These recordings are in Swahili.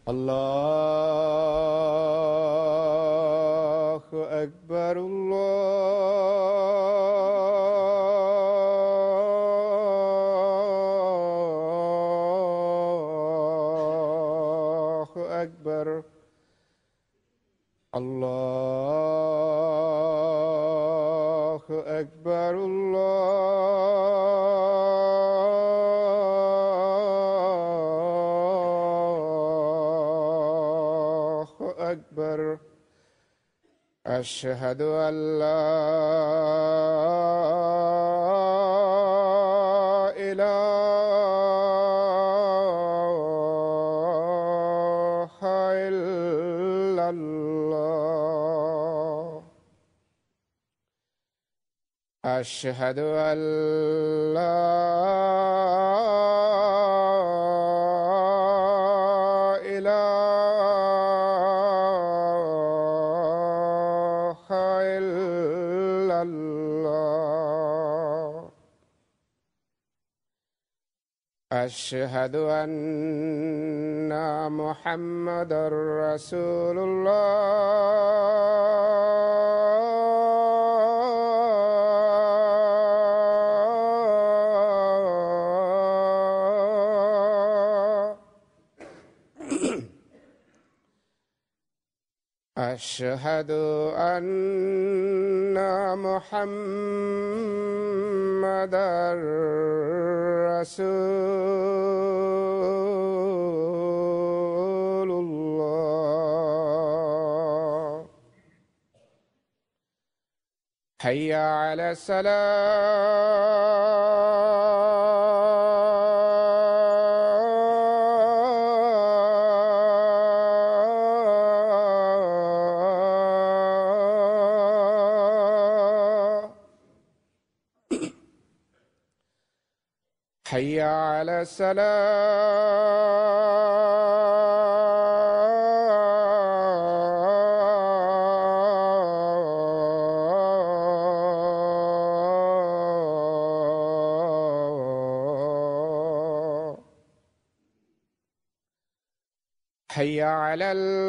الله أكبر الله أكبر الله أكبر الله أكبر أشهد أن لا إله إلا الله أشهد أن لا إله إلا الله أشهد أن محمدا رسول الله أشهد أن محمدا رسول الله حي على السلام حي على السلام حي على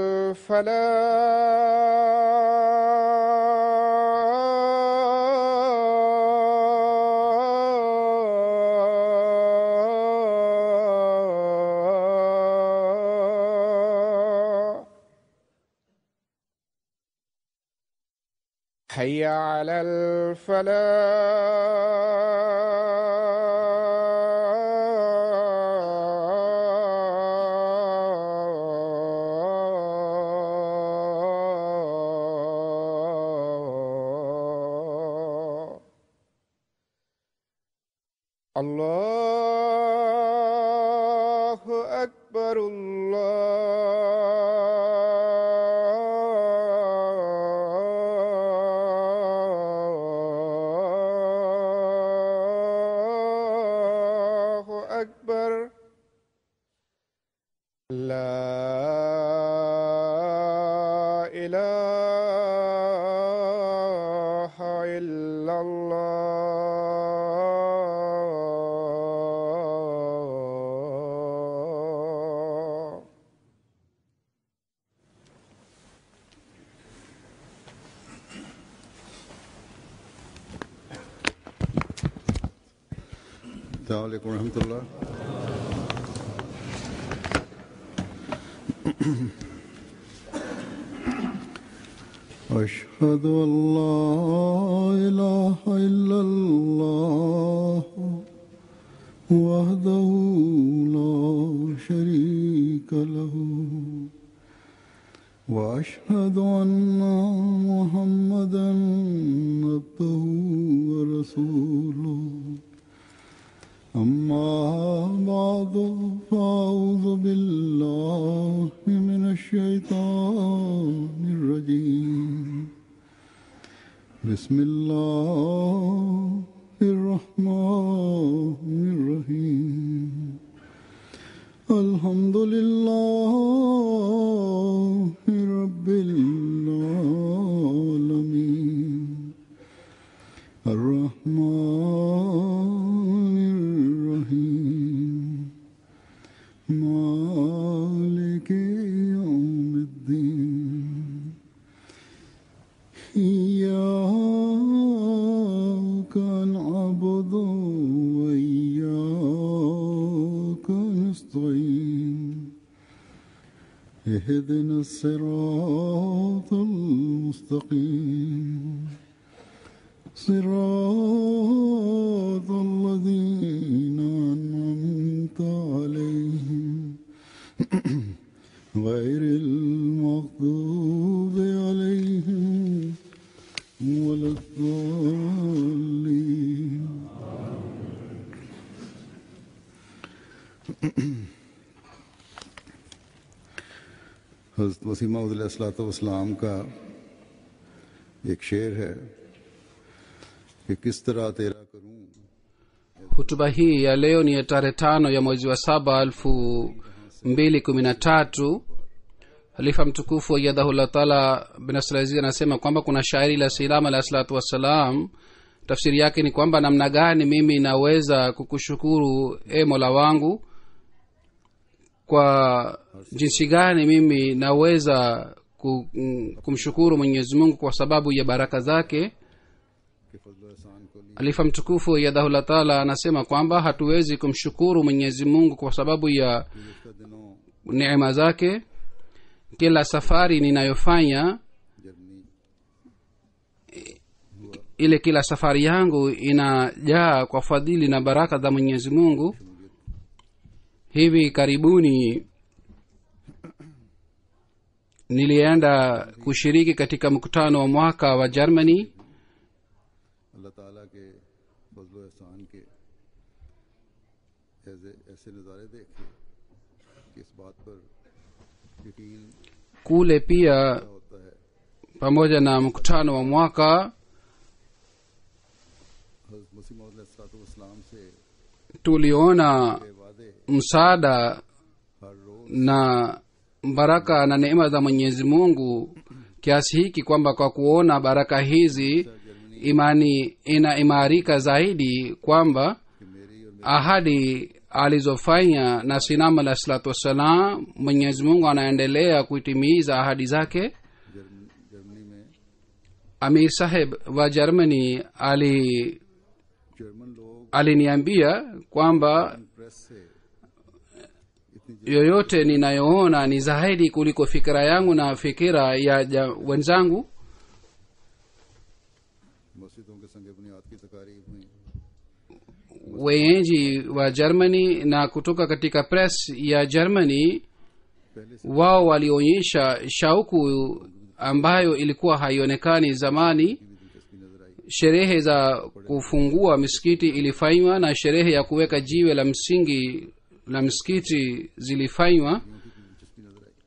الفلاح حي على الفلاح الله أكبر الله أكبر لا إله إلا الله السلام عليكم ورحمة الله أشهد أن لا إله إلا الله وحده لا شريك له وأشهد أن محمدا عبده ورسوله أما بعد فأعوذ بالله من الشيطان الرجيم بسم الله الرحمن الرحيم الحمد لله رب العالمين الرحمن الرحيم مالك اهدنا الصراط المستقيم صراط الذين أنعمت عليهم غير المغضوب عليهم ولا الضالين हज़रत वसीमा वसलाम का एक शेर है कि किस तरह तेरा करूं hutuba hii ya leo ni ya tarehe tano ya mwezi wa saba elfu mbili kumi na tatu halifa mtukufu wa yadhahullah taala binasrazi anasema kwamba kuna shairi la silam alahi salatu wassalam tafsiri yake ni kwamba namna gani mimi naweza kukushukuru e mola wangu kwa jinsi gani mimi naweza ku- mm, kumshukuru mwenyezi mungu kwa sababu ya baraka zake कि फजल एहसान को लिए alifa mtukufu yadhahullah taala anasema kwamba hatuwezi kumshukuru mwenyezi mungu kwa sababu ya गुजशत दिनों neema zake kila safari ninayofanya Germany ile kila safari yangu inajaa kwa fadhili na baraka za mwenyezi mungu hivi karibuni nilienda kushiriki katika mkutano wa mwaka wa germany अल्लाह ताला के फजल एहसान के ऐसे ऐसे नज़ारे देखे कि इस बात पर यकीन kule pia होता है pamoja na mkutano wa mwaka हज़रत मसीह इस्लाम से tuliona के वादे msaada हर रोज na baraka na neema za mwenyezi mungu kiasi hiki kwamba kwa kuona baraka hizi imani inaimarika zaidi kwamba कि मेरी और ahadi alizofanya na sinam alah salatu wassalam mwenyezi mungu anaendelea kuitimiza ahadi zake जर्म- Germany में amir saheb wa germany ali German लोग aliniambia kwamba press से इतनी yoyote ninayoona ni zaidi kuliko fikira yangu na fikira ya ja, wenzangu मस्जिदों के संग बुनियाद की तकारीब हुई wenyeji wa germany na kutoka katika press ya germany पहले से wao walionyesha shauku ambayo ilikuwa haionekani zamani भी दिलचस्पी नजर आई sherehe za kufungua misikiti ilifanywa na sherehe ya kuweka jiwe la msingi la msikiti zilifanywa उनकी दिलचस्पी नजर आई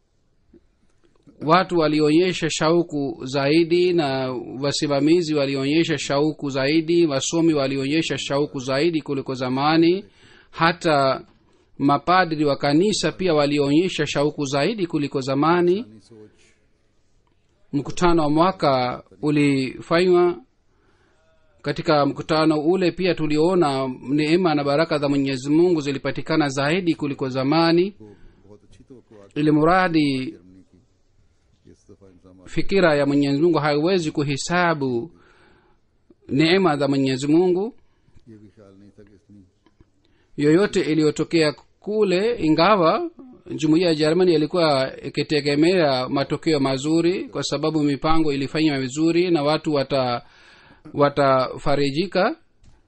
watu walionyesha shauku zaidi na wasimamizi walionyesha shauku zaidi wasomi walionyesha shauku zaidi kuliko zamani hata mapadri wa kanisa pia walionyesha shauku zaidi kuliko zamani अपनी सोच mkutano wa mwaka ulifanywa katika mkutano ule pia tuliona neema na baraka za mwenyezi mungu zilipatikana zaidi kuliko zamani को बहुत अच्छी तो ili muradi Germany की इस दफा इंतजाम fikira ya mwenyezi mungu haiwezi kuhisabu neema za mwenyezi mungu ये भी ख्याल नहीं था कि इतनी yoyote iliyotokea kule ingawa jumuiya ya jermani ilikuwa ikitegemea matokeo mazuri kwa sababu mipango ilifanywa vizuri na watu wata watafarijika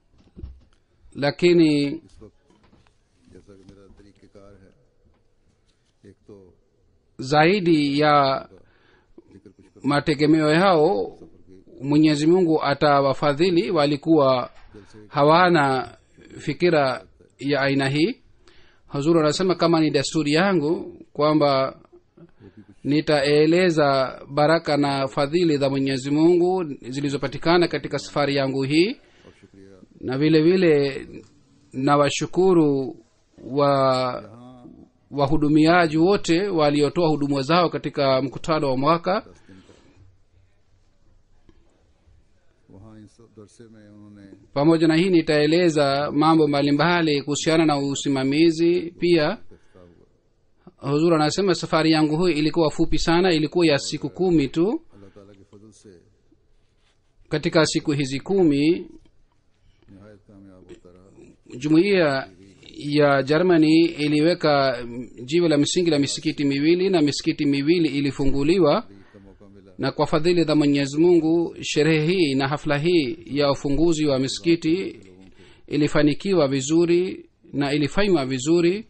lakini इस वक्त जैसा कि मेरा तरीक़ेकार है एक तो zaidi ya जिक्र कुछ कर mategemeo yao mwenyezi mungu atawafadhili walikuwa hawana fikira ya aina hii huzuru anasema kama ni desturi yangu kwamba nitaeleza baraka na fadhili za mwenyezi mungu zilizopatikana katika safari yangu hii और शुक्रिया na vile vile nawashukuru wa यहाँ wahudumiaji wote waliotoa huduma zao katika mkutano wa mwaka दस दिन का वहाँ इस दरसे में उन्होंने pamoja na hii nitaeleza mambo mbalimbali kuhusiana na usimamizi pia इफ्ताह हुआ huzur anasema safari yangu hii ilikuwa fupi sana ilikuwa ya siku kumi tu अल्लाह ताला के फजल से katika siku hizi kumi नहायत कामयाब होता रहा jumuiya ya germany iliweka mm, jiwe la msingi la misikiti miwili na misikiti miwili ilifunguliwa का मौका मिला na kwa fadhili za mwenyezi mungu sherehe hii na hafla hii ya ufunguzi wa misikiti ilifanikiwa vizuri na ilifanywa vizuri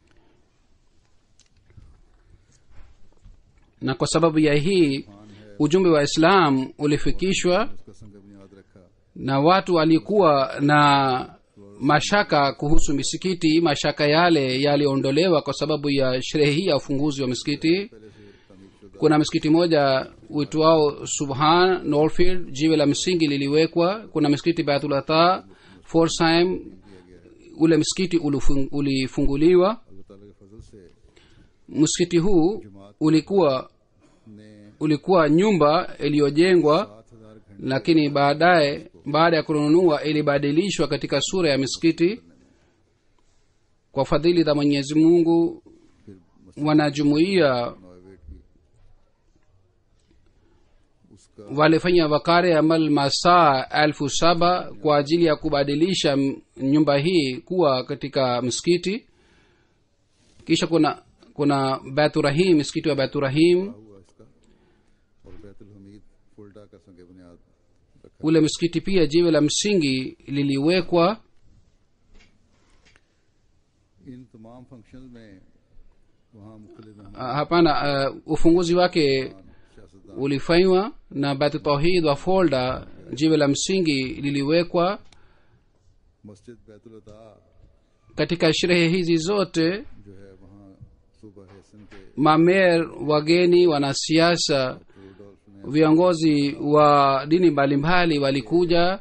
na kwa sababu ya hii ujumbe wa islam ulifikishwa उसका संग बुनियाद रखा na watu walikuwa na mashaka kuhusu misikiti mashaka yale yaliondolewa kwa sababu ya sherehe hii ya ufunguzi wa misikiti पहले से तामीर शुदा kuna msikiti moja uitwao subhan norfield jiwe la msingi liliwekwa kuna msikiti baitulata forsheim ule msikiti ulifung- ulifunguliwa अल्लाह ताला के फजल से msikiti huu ulikuwa ने ulikuwa nyumba iliyojengwa सात हजार घंटे lakini baadaye baada ya kununua ilibadilishwa katika sura ya misikiti kwa fadhili za mwenyezi mungu wanajumuia नोवेट की उसका walifanya wakare amal masaa elfu saba kwa ajili ya kubadilisha m- nyumba hii kuwa katika msikiti kisha kuna kuna beturahim msikiti wa beturahim हुआ इसका और बैतुल हमीद फुलडा का संग बुनियाद रखा ule msikiti pia jiwe la msingi liliwekwa इन तमाम फंक्शन में वहाँ मुख्तलिफ Ah, hapana uh, ufunguzi wake सियासतदान ulifanywa na batu tauhid wa folda jiwe la msingi liliwekwa मस्जिद बैतुल अता katika sherehe hizi zote जो है वहाँ सुबह हैसन के mamer wageni wanasiasa रूडोल्फ ने viongozi wa dini mbalimbali walikuja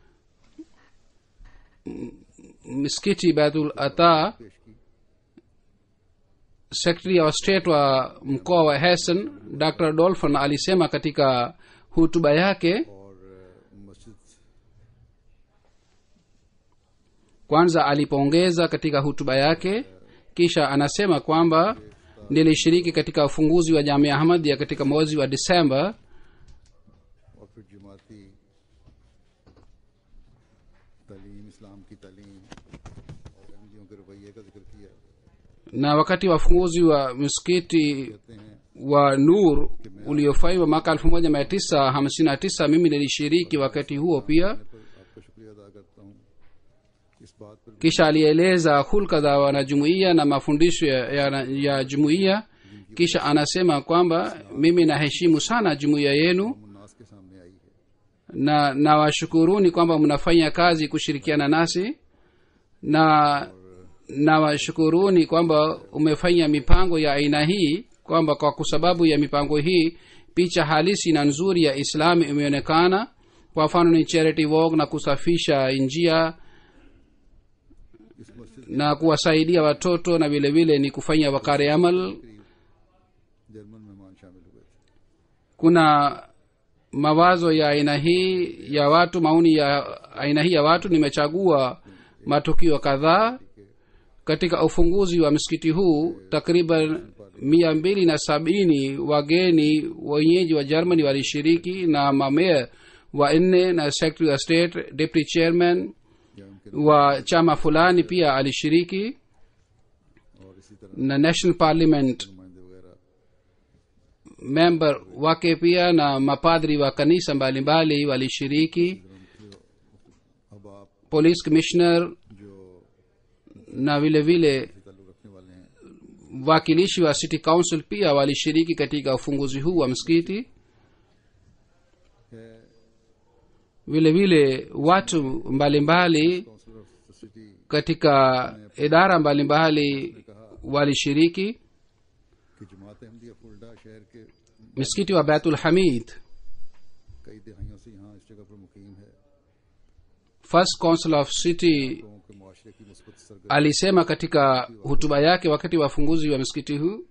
M- msikiti baitul ata पेश की secretary wa state wa mkoa wa hessen dr dolphin alisema katika hutuba yake और अ, मस्जिद kwanza alipongeza katika hutuba yake kisha anasema kwamba nilishiriki katika ufunguzi wa jamia ahmadia katika mwezi wa disemba और फिर जमाती तालीम इस्लाम की तालीम और एमजीओ के रवैये का जिक्र किया na wakati wa ufunguzi wa msikiti कहते हैं wa nur uliofanywa mwaka 1959 mimi nilishiriki wakati huo pia पर आपका शुक्रिया अदा करता हूँ इस बात पर kisha alieleza hulka za wanajumuiya na mafundisho ya, ya, ya jumuiya kisha anasema kwamba mimi naheshimu sana jumuiya yenu मुन्नास के सामने आई है na nawashukuruni kwamba mnafanya kazi kushirikiana nasi na nawashukuruni kwamba umefanya mipango ya aina hii kwamba kwa sababu ya mipango hii picha halisi na nzuri ya islami imeonekana kwa mfano ni charity walk na kusafisha njia इस मस्जिद na kuwasaidia watoto na vile vile ni kufanya wakare amal German मेहमान शामिल हुए थे kuna mawazo ya aina hii ya watu maoni ya aina hii ya watu nimechagua matukio kadhaa katika ufunguzi wa msikiti huu takriban mia mbili na sabini wageni wenyeji wa germany walishiriki na mamea wa nne na secretary of state deputy chairman या उनके wa chama fulani pia alishiriki और इसी तरह na national parliament नुमाइंदे वगैरह member wake pia na mapadri wa kanisa mbalimbali walishiriki अब आप police commissioner जो na vile vile ताल्लुक रखने वाले हैं wakilishi wa city council pia walishiriki katika ufunguzi huu wa msikiti है vile vile watu mbalimbali councillor of the city katika idara mbalimbali walishiriki की जमात अहमदिया फुलडा शहर के msikiti wa baitul hamid कई दहाइयों से यहाँ इस जगह पर मुकीम है first council of city लोगों के मुआशरे की मुस्बत सरगर्मी alisema katika hutuba yake wakati wa ufunguzi wa msikiti huu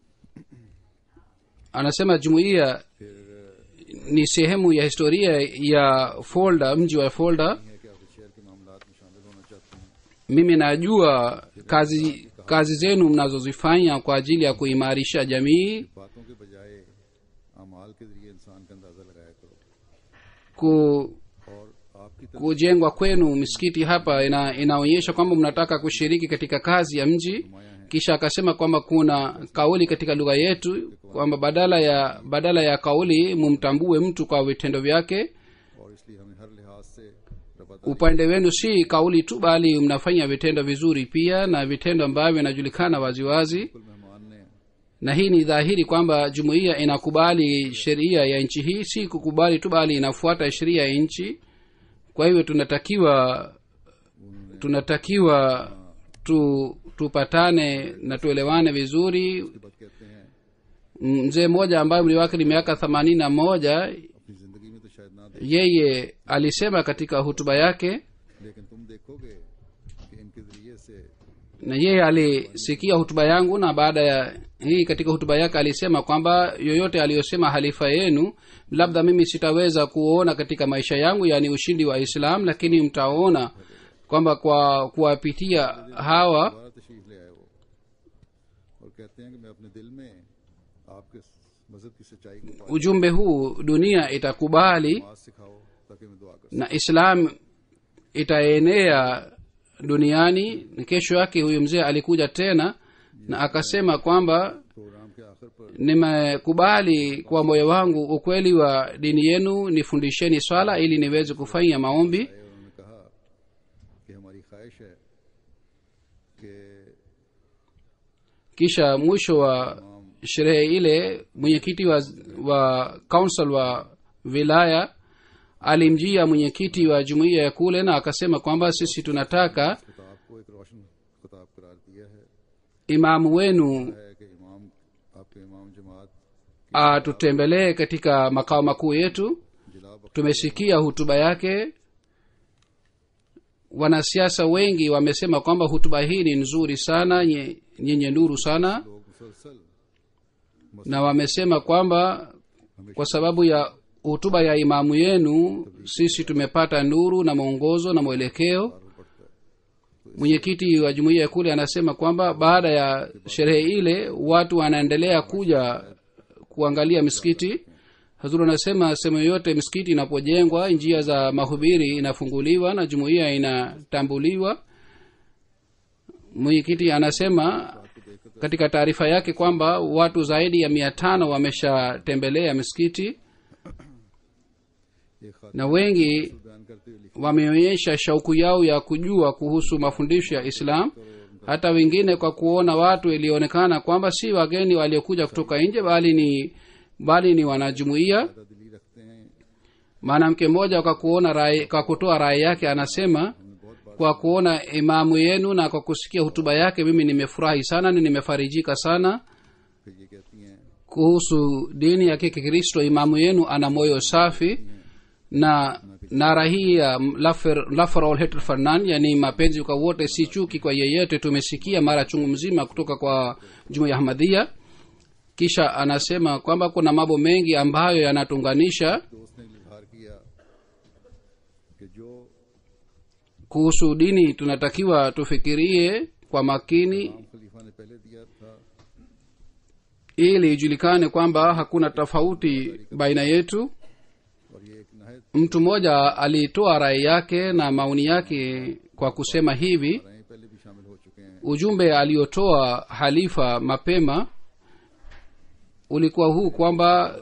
anasema jumuiya ni sehemu ya historia ya folda mji wa folda है कि आप इस शहर के मामला में शामिल होना चाहते हैं mimi najua kazi kazi zenu mnazozifanya kwa ajili ya kuimarisha jamii बातों के बजाय अमाल के जरिए इंसान का अंदाजा लगाया करो ku, और आपकी तरफ kujengwa kwenu misikiti hapa ina, inaonyesha kwamba mnataka kushiriki katika kazi ya mji kisha akasema kwamba kuna kauli katika lugha yetu kwamba badala ya badala ya kauli mumtambue mtu kwa vitendo vyake और इसलिए हमें हर लिहाज से रबत upande wenu si kauli tu bali mnafanya vitendo vizuri pia na vitendo ambavyo vinajulikana waziwazi बिल्कुल मेहमान ने na hii ni dhahiri kwamba jumuiya inakubali sheria ya nchi hii si kukubali tu bali inafuata sheria ya nchi kwa hivyo tunatakiwa tunatakiwa tu tupatane na tuelewane vizuri बात कहते हैं mzee mmoja ambaye umri wake ni miaka themanini na moja अपनी जिंदगी में तो शायद ना दे yeye alisema katika hutuba yake लेकिन तुम देखोगे कि इनके जरिए से na yeye alisikia hutuba yangu na baada ya hii katika hutuba yake alisema kwamba yoyote aliyosema halifa yenu labda mimi sitaweza kuona katika maisha yangu yaani ushindi wa islam lakini mtaona kwamba kwa kuwapitia hawa दोबारा तशरीफ ले आए वो और कहते हैं कि मैं अपने दिल में आपके मजहब की सच्चाई को पाया ujumbe huu dunia itakubali नमाज सिखाओ ताकि मैं दुआ कर na islam itaenea duniani na kesho yake huyu mzee alikuja tena na akasema kwamba programme के आखिर पर nimekubali kwa moyo wangu ukweli wa dini yenu nifundisheni swala ili niweze kufanya maombi आए और उन्होंने कहा कि हमारी ख्वाहिश है कि kisha mwisho wa sherehe ile mwenyekiti wa, wa council wa wilaya alimjia mwenyekiti wa jumuiya ya kule na akasema kwamba sisi tunataka खिताब को एक रोशन खिताब करार दिया है imamu wenu है कि इमाम आपके इमाम जमात atutembelee katika makao makuu yetu जिला बख्श tumesikia hutuba yake wanasiasa wengi wamesema kwamba hutuba hii ni nzuri sana nye- yenye nuru sana लोग मुसलसल na wamesema kwamba kwa sababu ya hutuba ya imamu yenu sisi tumepata nuru na mwongozo na mwelekeo पढ़ता है mwenyekiti wa jumuiya ya kule anasema kwamba baada ya sherehe ile watu wanaendelea kuja kuangalia misikiti hazuru anasema sehemu yoyote misikiti inapojengwa njia za mahubiri inafunguliwa na jumuiya inatambuliwa mwenyekiti anasema katika taarifa yake kwamba watu zaidi ya mia tano wameshatembelea misikiti एक खातिर na wengi बयान करते हुए लिखा wameonyesha shauku yao ya kujua kuhusu mafundisho ya islam hata wengine kwa kuona watu ilionekana kwamba si wageni waliokuja kutoka nje bali ni bali ni wanajumuiya ज्यादा दिली रखते हैं mwanamke mmoja kwa kuona rai, kwa kutoa rai yake anasema kwa kuona imamu yenu na kwa kusikia hutuba yake mimi nimefurahi sana na nimefarijika sana फिर ये कहती हैं kuhusu dini ya kikristo imamu yenu ana moyo safi na nara hii ya Laffer- Lafarol Heter Fernan, yani mapenzi kwa wote si chuki kwa yeyote tumesikia mara chungu mzima kutoka kwa jumuiya ya ahmadhia kisha anasema kwamba kuna mambo mengi ambayo yanatuunganisha दोस्त ने इजहार किया कि जो kuhusu dini tunatakiwa tufikirie kwa makini इमाम खलीफा ने पहले दिया था ili ijulikane kwamba hakuna tofauti baina yetu और ये एक नहायत mtu mmoja alitoa rai yake na maoni yake kwa kusema hivi राय पहले भी शामिल हो चुके हैं ujumbe aliotoa halifa mapema ulikuwa huu kwamba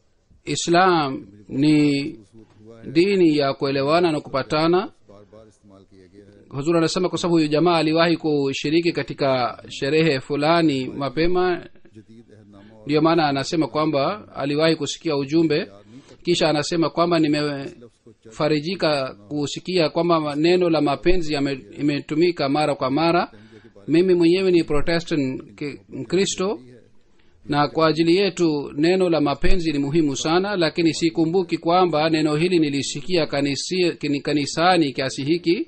islam ni हुआ है dini ya kuelewana na kupatana बार बार इस्तेमाल किया गया है huzuri anasema kwa sababu huyu jamaa aliwahi kushiriki katika sherehe fulani mapema जदीद अहदनामा और ndiyo maana anasema kwamba aliwahi kusikia ujumbe kisha anasema kwamba nimefarijika kusikia kwamba neno la mapenzi yame- imetumika mara kwa mara mimi mwenyewe ni protestant ki- mkristo na kwa ajili yetu neno la mapenzi ni muhimu sana lakini sikumbuki kwamba neno hili nilisikia kanisi, kini- kanisani kiasi hiki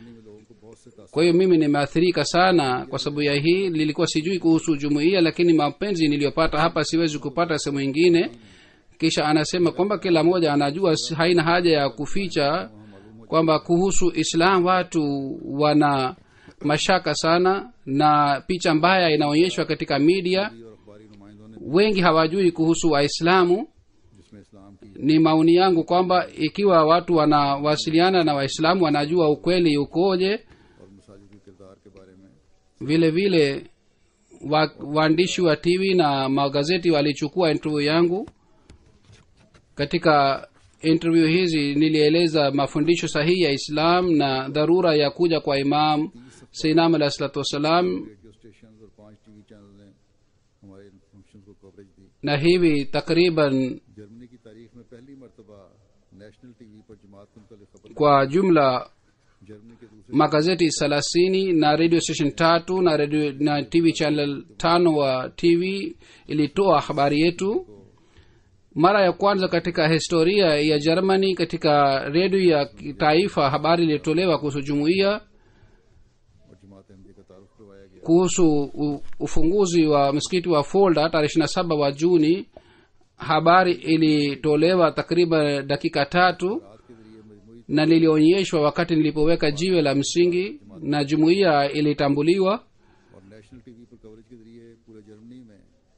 kwa hiyo mimi nimeathirika sana kwa sababu ya hii nilikuwa sijui kuhusu jumuiya lakini mapenzi niliyopata hapa siwezi kupata sehemu ingine kisha anasema kwamba kila mmoja anajua si- haina haja ya kuficha kwamba kuhusu islam watu wana mashaka sana na picha mbaya inaonyeshwa katika media और अखबारी नुमाइंदों ने wengi hawajui kuhusu waislamu जिसमें इस्लाम की ni maoni yangu kwamba ikiwa watu wanawasiliana na waislamu wanajua ukweli ukoje और मसाजिद के किरदार के बारे में vile vile wa, waandishi wa tv na magazeti walichukua interview yangu katika interview hizi nilieleza mafundisho sahihi ya islam na dharura ya kuja kwa imam seinam alahi salatu wassalam radio station और पांच TV channel ने हमारे इन function को coverage दी na hivi takriban Germany की तारीख में पहली मरतबा नेशनल टीवी पर जमात के मुतल खबर kwa jumla जर्मनी के दूसरे magazeti thelathini na radio station tatu na radio, na tv channel tano wa tv ilitoa habari yetu mara ya kwanza katika historia ya germany katika redio ya taifa habari ilitolewa kuhusu jumuiya और जमात अहमदी का तारुफ करवाया गया kuhusu u- ufunguzi wa msikiti wa folda tarehe ishiri na saba wa juni habari ilitolewa takriban dakika tatu रात के जरिए मजमूई na lilionyeshwa wakati nilipoweka jiwe la msingi na jumuiya ilitambuliwa और नेशनल टीवी पर कवरेज के जरिए पूरे जर्मनी में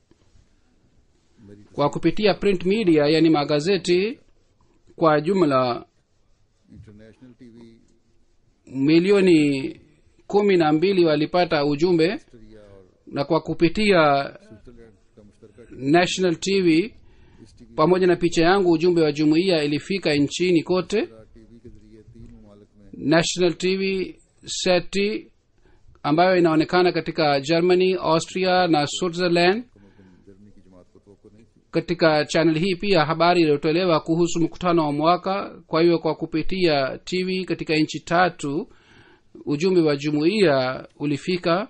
मेरी kwa kupitia print media yani magazeti kwa jumla international TV milioni kumi na mbili walipata ujumbe Austria और na kwa kupitia स्विट्जरलैंड का मुश्तरका national tv pamoja na picha yangu ujumbe wa jumuiya ilifika nchini kote TV के जरिए तीन ममालिक में national tv seti ambayo inaonekana katika germany austria na switzerland Germany की जमात को तो नहीं थी katika channel hii pia habari iliyotolewa kuhusu mkutano wa mwaka kwa hiyo kwa kupitia tv katika nchi tatu ujumbe wa jumuiya ulifika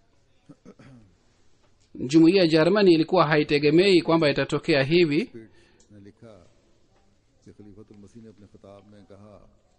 jumuiya ya jermani ilikuwa haitegemei kwamba itatokea hivi पीठ ने लिखा कि खलीफतुल मसीह ने अपने खिताब में कहा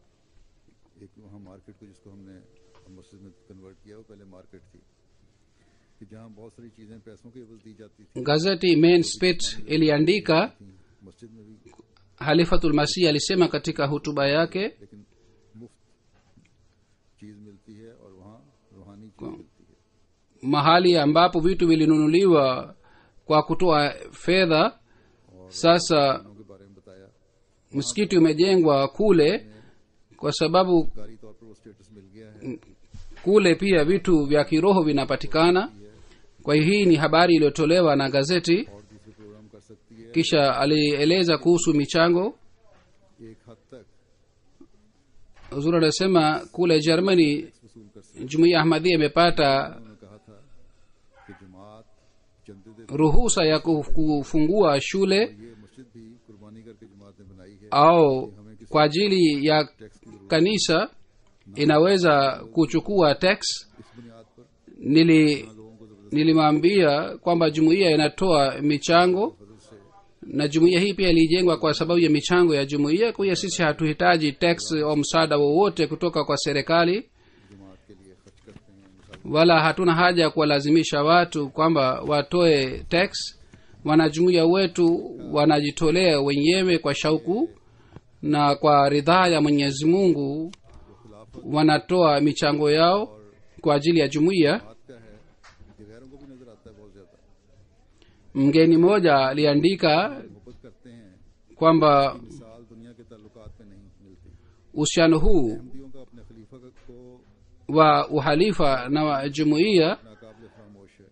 एक वहाँ मार्केट को जिसको हमने मस्जिद में कन्वर्ट किया वो पहले मार्केट थी कि जहाँ बहुत सारी चीजें पैसों की एवज दी जाती थी gazeti main spit iliandika थी मस्जिद में भी halifatul masih alisema katika hutuba yake लेकिन मुफ्त चीज मिलती है और वहाँ रूहानी चीज मिलती है mahali ambapo vitu vilinunuliwa kwa kutoa fedha sasa दोनों के बारे में बताया msikiti umejengwa kule kwa sababu कारी तौर पर वो स्टेटस मिल गया है kule pia vitu vya kiroho vinapatikana kwa hiyo hii ni habari iliyotolewa na gazeti और दूसरे प्रोग्राम कर सकती है kisha alieleza kuhusu michango एक हद तक huzuri anasema kule germany वसूल कर सकती jumuiya ahmadhia imepata है उन्होंने कहा था कि जमात चंदे दे ruhusa ya kuf- kufungua shule ये मस्जिद भी कुर्बानी करके जमात ने बनाई है au kwa ajili ya kanisa inaweza kuchukua tax इस बुनियाद पर nili लोगों को जबरदस्त nilimwambia kwamba jumuiya inatoa michango फजल से na jumuiya hii pia ilijengwa kwa sababu ya michango ya jumuiya kwa hiyo sisi hatuhitaji tax au msaada wowote kutoka kwa serikali जमात के लिए खर्च करते हैं मिसाल wala hatuna haja ya kuwalazimisha watu kwamba watoe tax wanajumuiya wetu wanajitolea wenyewe kwa shauku na kwa ridhaa ya mwenyezi mungu wanatoa michango yao kwa ajili ya jumuiya बात क्या है कि गैरों को भी नजर आता है बहुत ज्यादा mgeni mmoja aliandika मोहब्बत करते हैं kwamba मिसाल दुनिया के ताल्लुकात में नहीं मिलती uhusiano huu अहमदियों का अपने खलीफा का- को wa uhalifa na wa jumuiya नाकाबिल फरामोश है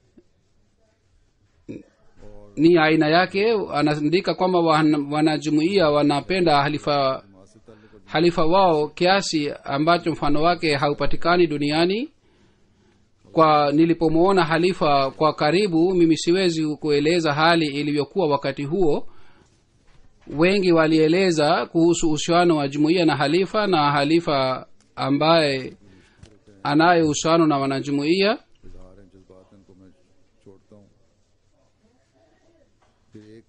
ni aina yake anaandika kwamba wan- wanajumuiya wanapenda halifa जमात से ताल्लुक और halifa wao kiasi ambacho mfano wake haupatikani duniani kwa nilipomwona halifa kwa karibu mimi siwezi kueleza hali ilivyokuwa wakati huo wengi walieleza kuhusu uhusiano wa jumuiya na halifa na halifa ambaye anaye uhusiano na wanajumuiya इजहार हैं जज्बात हैं, इनको मैं छोड़ता हूँ फिर एक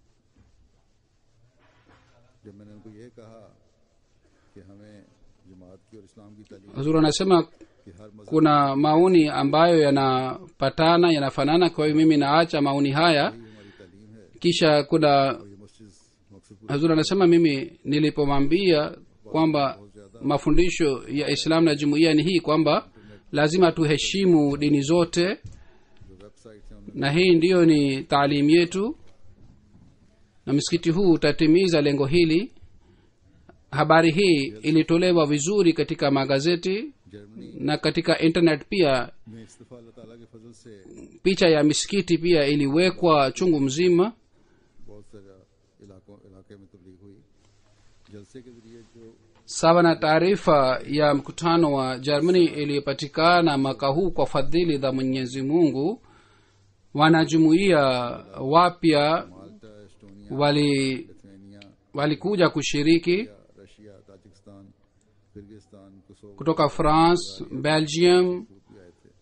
जब मैंने उनको ये कहा कि हमें जमात की और इस्लाम की तालीम huzuri anasema कि हर मजहब kuna maoni ambayo yanapatana yanafanana kwa hiyo mimi naacha maoni haya की हमारी तालीम है kisha kuna और ये मस्जिद मकसद पूरा hazur anasema mimi nilipomwambia kwamba mafundisho ya islam na jumuiya ni hii kwamba lazima tuheshimu dini zote जो वेबसाइट है उनमें na hii ndiyo ni taalimu yetu na msikiti huu utatimiza lengo hili habari hii ilitolewa vizuri katika magazeti Germany na katika internet pia में इस दफा अल्लाह ताला के फजल से picha ya misikiti pia iliwekwa chungu mzima बहुत सारा इलाकों इलाके में तबलीग हुई जलसे के जरिए जो sawa na taarifa ya mkutano wa germany iliyopatikana mwaka huu kwa fadhili za mwenyezi mungu wanajumuia wapya Malta Estonia wali Lithuania walikuja kushiriki Russia Tajikistan Kyrgyzstan Kosovo kutoka france belgium भी आए थे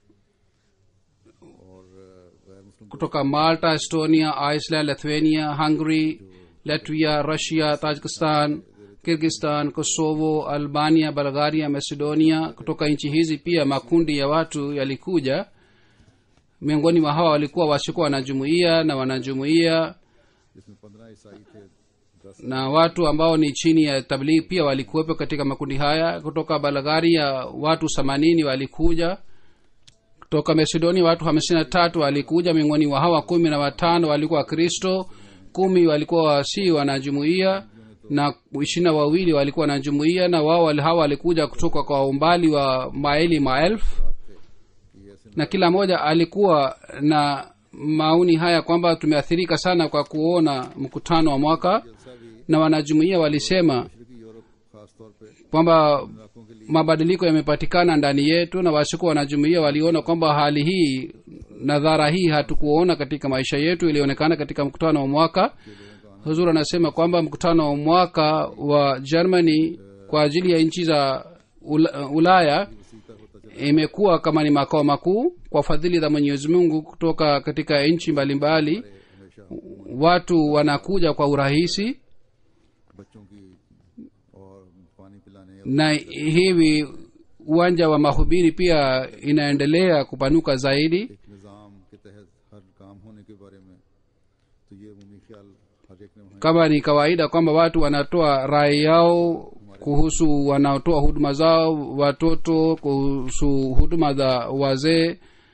और अ, गैर मुस्लिम kutoka malta estonia iceland lithuania hungary latvia russia tajikistan kirgistan kosovo albania bulgaria macedonia kutoka nchi hizi pia makundi ya watu yalikuja miongoni mwa hawa walikuwa wasiokuwa wanajumuia na wanajumuia जिसमें पंद्रह ईसाई थे दस na watu ambao ni chini ya tabligh pia walikuwepo katika makundi haya kutoka bulgaria watu themanini walikuja kutoka macedonia watu hamsini na tatu walikuja miongoni wa hawa kumi na watano walikuwa kristo kumi walikuwa si wanajumuia na ishirini na wawili walikuwa wanajumuia na wao wali- hawa walikuja kutoka kwa umbali wa maili maelfu ये ऐसे na kila mmoja alikuwa na maoni haya kwamba tumeathirika sana kwa kuona mkutano wa mwaka जलसा भी na wanajumuia walisema मशरकी Europe खास तौर पे kwamba इलाकों के लिए mabadiliko yamepatikana ndani yetu na wasikuwa wanajumuia waliona kwamba hali hii na dhara hii hatukuona katika maisha yetu ilionekana katika mkutano wa mwaka huzur anasema kwamba mkutano wa mwaka wa germany kwa ajili ya nchi za Ula- ulaya Sita होता चला imekuwa kama ni makao makuu kwa fadhili za mwenyezi mungu kutoka katika nchi mbalimbali हमेशा watu wanakuja kwa urahisi बच्चों की और पानी पिलाने या na hivi uwanja wa mahubiri pia inaendelea kupanuka zaidi एक निज़ाम के तहत हर काम होने के बारे में तो ये उमूमी ख्याल हर एक ने वहाँ kama ni kawaida kwamba watu wanatoa rai yao kuhusu wanaotoa huduma zao watoto kuhusu huduma za wazee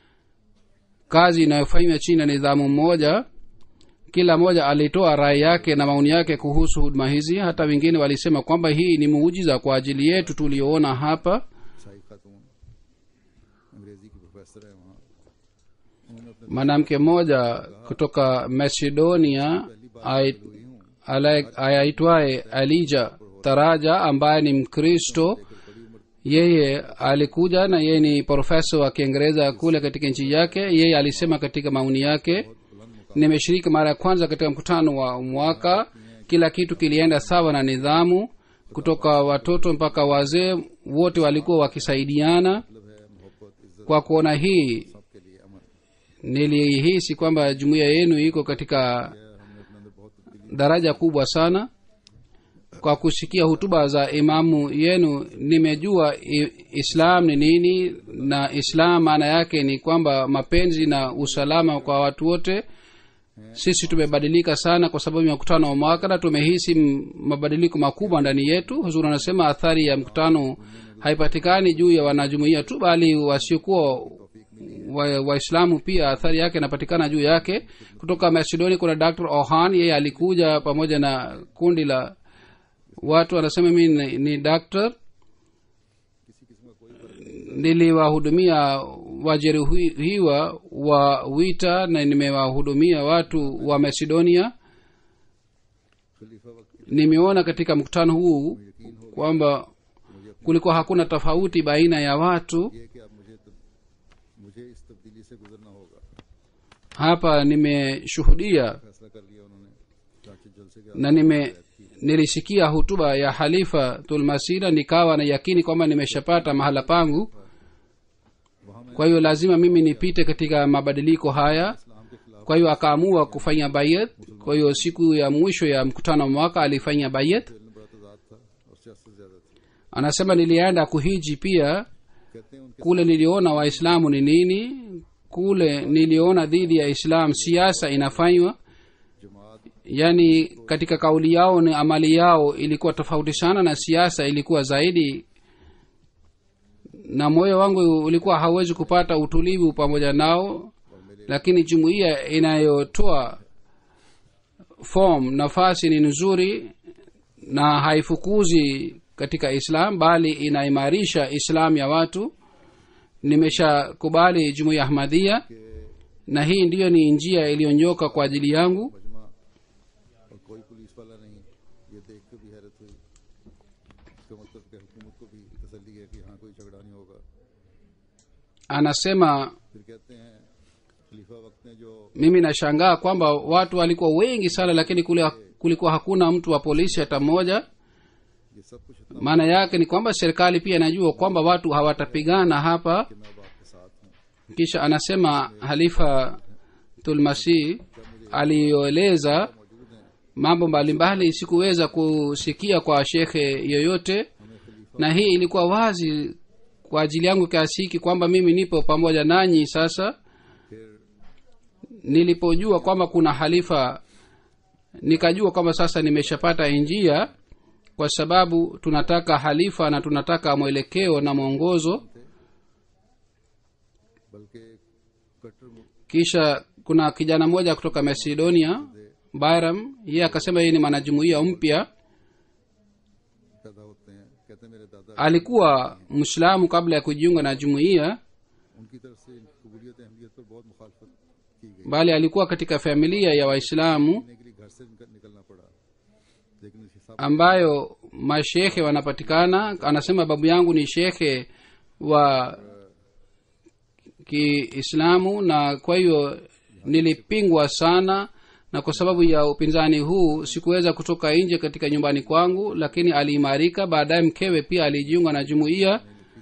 kazi inayofanywa chini ya nidhamu mmoja kila mmoja alitoa rai yake na maoni yake kuhusu huduma hizi hata wengine walisema kwamba hii ni muujiza kwa ajili yetu tuliyoona hapa ईसाई खातून अंग्रेजी की प्रोफेसर है वहाँ उन्होंने अपने mwanamke mmoja kutoka macedonia ai- ala- ayaitwaye alija taraja ambaye ni mkristo yeye alikuja na yeye ni profesa wa kiingereza kule katika nchi yake yeye alisema katika maoni yake nimeshiriki mara ya kwanza katika mkutano wa mwaka kila kitu kilienda sawa na nidhamu kutoka watoto mpaka wazee wote walikuwa wakisaidiana मतलब है मोहब्बत इज्जत kwa kuona hii सबके लिए अमन nilihisi kwamba jumuiya yenu iko katika है हमने अपने अंदर बहुत तब्दीली daraja kubwa sana kwa kusikia hutuba za imamu yenu nimejua i- islam ni nini na islam maana yake ni kwamba mapenzi na usalama kwa watu wote sisi tumebadilika sana kwa sababu ya mkutano wa mwaka na tumehisi m- mabadiliko makubwa ndani yetu huzuri anasema athari ya mkutano haipatikani juu ya wanajumuia tu bali wasiokuwa wa- waislamu pia athari yake inapatikana juu yake kutoka macedonia kuna dr ohan yeye alikuja pamoja na kundi la watu anasema mi ni, ni doctor niliwahudumia wajeruhiwa wa wita na nimewahudumia watu wa macedonia खलीफा वक्त nimeona katika mkutano huu kwamba kulikuwa hakuna tofauti baina ya watu ये कि अब मुझे तब, मुझे इस तब्दीली से गुजरना होगा hapa nimeshuhudia फैसला कर लिया उन्होंने चाचे जलसे के na nime nilisikia hutuba ya halifa tulmasira nikawa na yakini kwamba nimeshapata mahala pangu kwa hiyo lazima mimi nipite katika mabadiliko haya इस्लाम के खिलाफ kwa hiyo akaamua kufanya bayat kwa hiyo siku ya mwisho ya mkutano wa mwaka alifanya bayat खेलना बड़ा तजाद था और सियासत ज्यादा थी anasema nilienda kuhiji pia कहते हैं उनके kule niliona waislamu ni nini kule niliona dhidi ya islam siasa inafanywa जमात yaani katika kauli yao ni amali yao ilikuwa tofauti sana na siasa ilikuwa zaidi na moyo wangu ulikuwa hauwezi kupata utulivu pamoja nao lakini jumuiya inayotoa form nafasi ni nzuri na haifukuzi katika islam bali inaimarisha islam ya watu nimeshakubali jumuiya ahmadhia na hii ndiyo ni njia iliyonyoka kwa ajili yangu मजमा और कोई पुलिस वाला नहीं ये देख के भी हैरत हुई इसका मतलब कि हुकूमत को भी तसल्ली है कि यहाँ कोई झगड़ा नहीं होगा anasema फिर कहते हैं खलीफा वक्त ने जो mimi nashangaa kwamba watu walikuwa wengi sana lakini kule kulikuwa hakuna mtu wa polisi hata mmoja ये सब कुछ इतना maana yake ni kwamba serikali pia inajua kwamba watu hawatapigana hapa कि मैं अब आपके साथ हूँ kisha anasema halifa tulmasih aliyoeleza मौजूद हैं mambo mbalimbali sikuweza kusikia kwa shekhe yoyote हमें खलीफा na hii ilikuwa wazi kwa ajili yangu kiasi hiki kwamba mimi nipo pamoja nanyi sasa फिर nilipojua kwamba kuna halifa nikajua kwamba sasa nimeshapata njia kwa sababu tunataka halifa na tunataka mwelekeo na mwongozo बल्कि कट्टर मु- kisha kuna kijana mmoja kutoka macedonia byram yeye akasema yeye ni mwanajumuia mpya पैदा होते हैं कहते हैं मेरे दादा alikuwa mwislamu kabla ya kujiunga na jumuiya उनकी तरफ से इनकी कबूलियत अहमियत पर बहुत मुखालफत की गई bali alikuwa katika familia ya waislamu जीने के लिए घर से निकल- निकलना पड़ा लेकिन इस हिसाब ambayo mashekhe wanapatikana anasema babu yangu ni shekhe wa kiislamu na kwa hiyo nilipingwa sana na kwa sababu ya upinzani huu sikuweza kutoka nje katika nyumbani kwangu lakini aliimarika baadaye mkewe pia alijiunga na jumuiya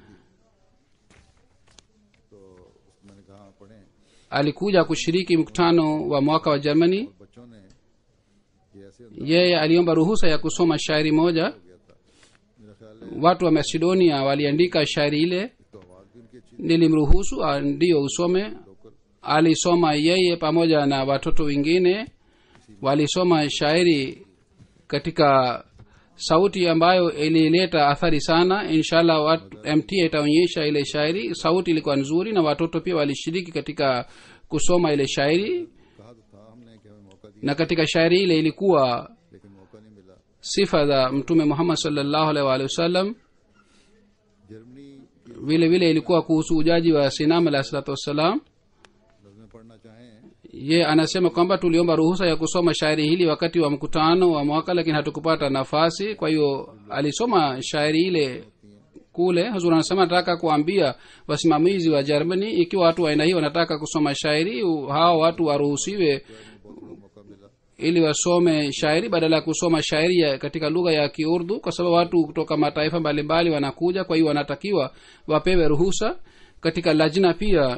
तो मैंने कहा पढ़े alikuja kushiriki mkutano wa mwaka wa germany बच्चों ने ये ऐसे अंदाज yeye aliomba ruhusa ya kusoma shairi moja हो गया था मेरा ख्याल है watu wa macedonia waliandika shairi ile तो आवाज भी उनकी अच्छी nilimruhusu ah, ndiyo usome local alisoma yeye pamoja na watoto wengine walisoma shairi katika sauti ambayo ilileta athari sana inshallah wat- mt itaonyesha ile shairi sauti ilikuwa nzuri na watoto pia walishiriki katika kusoma ile shairi कहा तो था हमने कि हमें मौका दिया na katika shairi ile ilikuwa लेकिन मौका नहीं मिला sifa za mtume muhammad salllahu alaihi waalihi wasallam Germany की vile vile ilikuwa kuhusu ujaji wa sinam alahi salatu wassalam नजमें पढ़ना चाहें ye anasema kwamba tuliomba ruhusa ya kusoma shairi hili wakati wa mkutano wa mwaka lakini hatukupata nafasi kwa hiyo alisoma shairi ile kule huzur anasema nataka kuambia wasimamizi wa germany ikiwa watu wa aina hii wanataka kusoma shairi u- hawa watu waruhusiwe बहुत बड़ा मौका मिला ili wasome shairi badala ya kusoma shairi ya katika lugha ya kiurdu kwa sababu watu kutoka mataifa mbalimbali wanakuja kwa hiyo wanatakiwa wapewe ruhusa katika lajna pia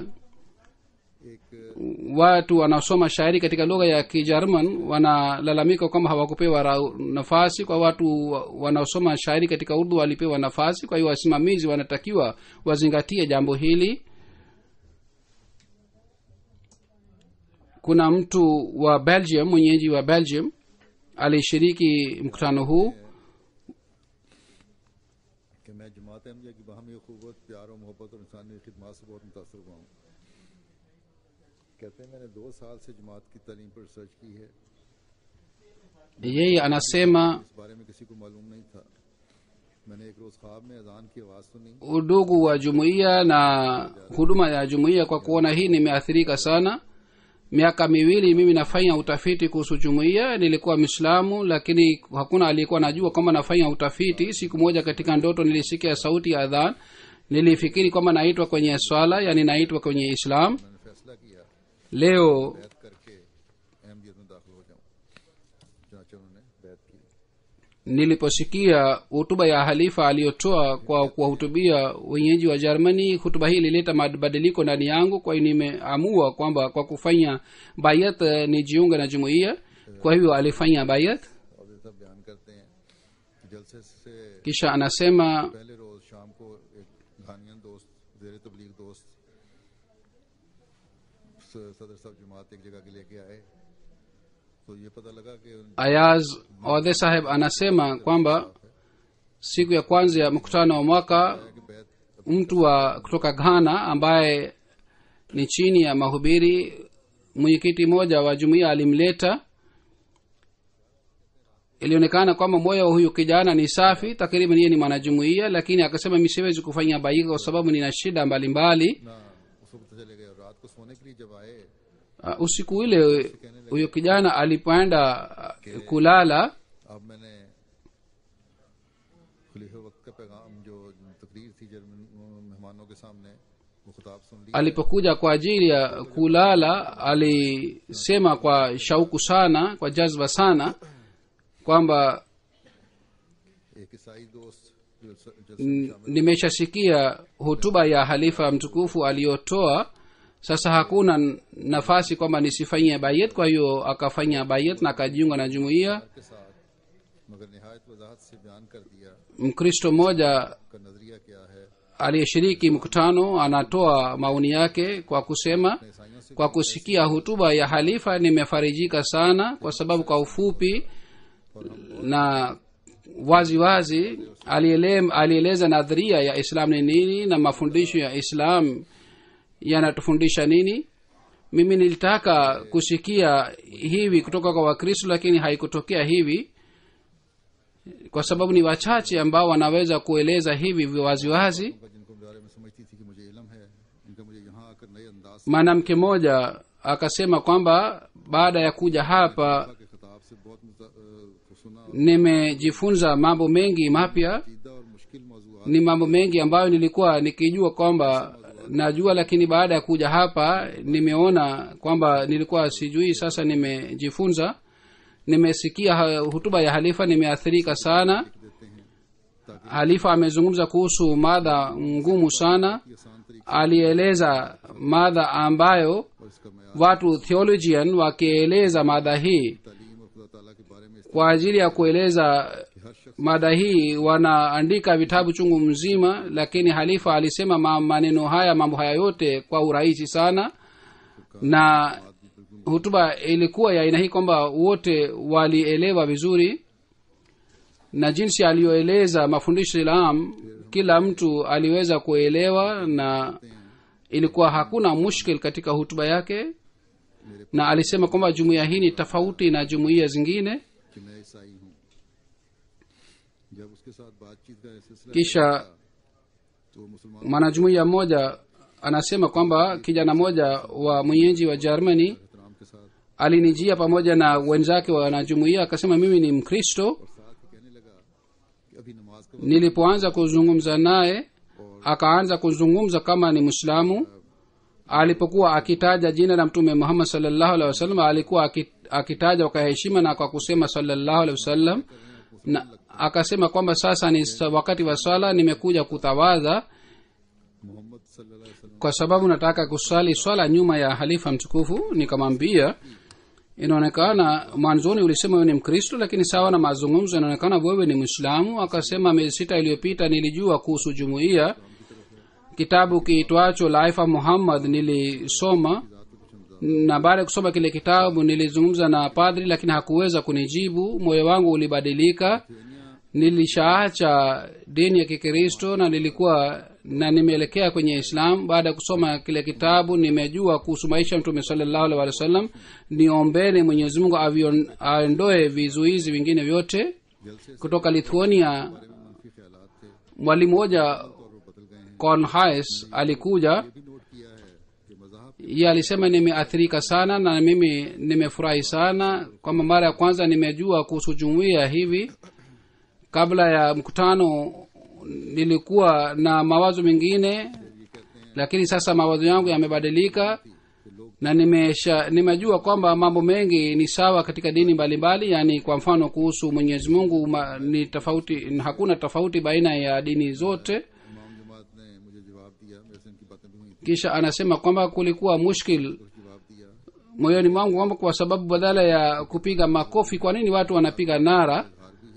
एक watu wanaosoma shairi katika lugha ya kijerman wanalalamika kwamba hawakupewa ra- nafasi kwa watu wa- wanaosoma shairi katika urdu walipewa nafasi kwa hiyo wasimamizi wanatakiwa wazingatie jambo hili kuna mtu wa belgium mwenyeji wa belgium alishiriki mkutano huu कि मैं जमात अहमदिया की बाहमी अखूबत प्यार और मोहब्बत और इंसानी खिदमत से बहुत मुतासर हुआ हूँ कहते हैं मैंने दो साल से जमात की तालीम पर रिसर्च की है yeye anasema इस बारे में किसी को मालूम नहीं था मैंने एक रोज़ ख्वाब में अजान की आवाज़ सुनी udugu wa jumuiya na huduma ya jumuiya kwa kuona hii nimeathirika sana miaka miwili mimi nafanya utafiti kuhusu jumuiya nilikuwa mislamu lakini hakuna aliyekuwa najua kwamba nafanya utafiti siku moja katika ndoto nilisikia sauti ya adhan nilifikiri kwamba naitwa kwenye swala yani naitwa kwenye islam मैंने फैसला किया leo बैत करके अहमदियत में दाखिल हो जाऊँ चुनाचे उन्होंने बैत की niliposikia hutuba ya halifa aliyotoa kwa kuwahutubia wenyeji wa germany hutuba hii ilileta mabadiliko ndani yangu kwa hiyo nimeamua kwamba kwa kufanya bayat eh, nijiunge na jumuiya kwa hivyo alifanya bayat और ये सब बयान करते हैं कि जलसे से kisha anasema पहले रोज शाम को एक घानियन दोस्त जेर तबलीग दोस्त स- सदर साहब जमात एक जगह के लेके आए तो ये पता लगा कि उन- ayaz odhe saheb anasema kwamba siku ya kwanza ya mkutano wa mwaka कि बैत mtu wa kutoka ghana ambaye ni chini ya mahubiri mwenyekiti mmoja wa jumuiya alimleta ilionekana kwamba moyo wa huyu kijana ni safi takriban yeye ni mwanajumuia lakini akasema mi siwezi kufanya baika kwa sababu nina shida mbalimbali ना उस वक्त चले गए और रात को सोने के लिए जब आए uh, usiku ule huyo kijana alipoenda uh, kulala अब मैंने खलीफा वक्त का पैगाम जो तकरीर थी जर्मन मेहमानों के सामने वो खिताब सुन लिया alipokuja kwa ajili ya kulala alisema kwa shauku sana kwa jazba sana kwamba एक ईसाई दोस्त जो जो n- nimeshasikia hotuba ya halifa mtukufu aliyotoa sasa hakuna n- nafasi kwamba nisifanyie bayet kwa hiyo akafanya bayet na akajiunga na jumuiya के साथ मगर नहायत वजाहत से बयान कर दिया mkristo mmoja का नजरिया क्या है aliyeshiriki mkutano anatoa maoni yake kwa kusema ईसाइयों से kwa kusikia hutuba ya halifa nimefarijika sana kwa sababu kwa ufupi na wazi wazi aliele- alieleza nadharia ya islam ni nini na mafundisho ya islam yanatufundisha nini mimi nilitaka kusikia hivi kutoka kwa wakristo lakini haikutokea hivi kwa sababu ni wachache ambao wanaweza kueleza hivi waziwazi उनका जिनको बारे में समझती थी कि मुझे इलम है इनका मुझे यहाँ आकर नए अंदाज mwanamke mmoja akasema kwamba baada ya kuja hapa के खिताब से बहुत मुता- अ, को सुना और nimejifunza mambo mengi mapya सीधा और मुश्किल मौजूद ni mambo mengi ambayo nilikuwa nikijua kwamba najua lakini baada ya kuja hapa nimeona kwamba nilikuwa sijui sasa nimejifunza nimesikia ha- hutuba ya halifa nimeathirika sana देते हैं ताकि halifa amezungumza kuhusu mada ngumu sana आसान तरीके alieleza mada ambayo और इसका मैार watu theologian wakieleza mada hii तालीम और खुदा ताला के बारे में kwa ajili ya kueleza हर शख्स mada hii wanaandika vitabu chungu mzima lakini halifa alisema ma- maneno haya mambo haya yote kwa urahisi sana na hutuba ilikuwa ya aina hii kwamba wote walielewa vizuri na jinsi aliyoeleza mafundisho ya islam kila mtu aliweza kuelewa na ilikuwa hakuna mushkil katika hutuba yake na alisema kwamba jumuiya hii ni tofauti na jumuiya zingine कि मैं ईसाई हूँ जब उसके साथ बातचीत का सिलसिला kisha तो मुसलमान mwanajumuiya mmoja anasema kwamba kijana mmoja wa mwenyeji wa germany एहतराम के साथ alinijia pamoja na wenzake wanajumuiya akasema mimi ni mkristo साथ ही कहने लगा कि अभी नमाज का वक्त nilipoanza kuzungumza naye akaanza kuzungumza kama ni mwislamu alipokuwa akitaja jina la mtume muhammad salllahu alehi wasallam alikuwa aki- akitaja kwa heshima na kwa kusema salllahu alehi wasallam na akasema kwamba sasa ni sa- wakati wa swala nimekuja kutawadha Mohammad सल्लल्लाहु अलैहि वसल्लम kwa sababu nataka kuswali swala nyuma ya halifa mtukufu nikamwambia inaonekana mwanzoni ulisema wewe ni mkristo lakini sawa na mazungumzo inaonekana wewe ni mwislamu akasema miezi sita iliyopita nilijua kuhusu jumuiya kitabu kiitwacho laifa muhammad nilisoma na baada ya kusoma kile kitabu nilizungumza na padri lakini hakuweza kunijibu moyo wangu ulibadilika nilishaacha dini ya kikristo na nilikuwa na nimeelekea kwenye islam baada ya kusoma kile kitabu nimejua kuhusu maisha ya mtume salllahu alih wa sallam niombeni mwenyezi mungu avion- aondoe vizuizi vingine vyote जलसे kutoka lithuania में मनफी ख्यालात थे mwalimu mmoja और वो बदल गए हैं cornhais alikuja ये भी नोट किया है कि मजाहब ye alisema nimeathirika sana na mimi nimefurahi sana kwamba mara ya kwanza nimejua kuhusu jumuiya hivi kabla ya mkutano nilikuwa na mawazo mengine lakini sasa mawazo yangu yamebadilika na nimesha nimejua kwamba mambo mengi ni sawa katika dini mbalimbali yaani kwa mfano kuhusu mwenyezi mungu ma, ni tofauti hakuna tofauti baina ya dini zote इमाम जमात ने मुझे जवाब दिया मेरे से इनकी बातें भी हुई थी kisha anasema kwamba kulikuwa mushkil जवाब दिया moyoni mwangu kwamba kwa sababu badala ya kupiga makofi kwa nini watu wanapiga nara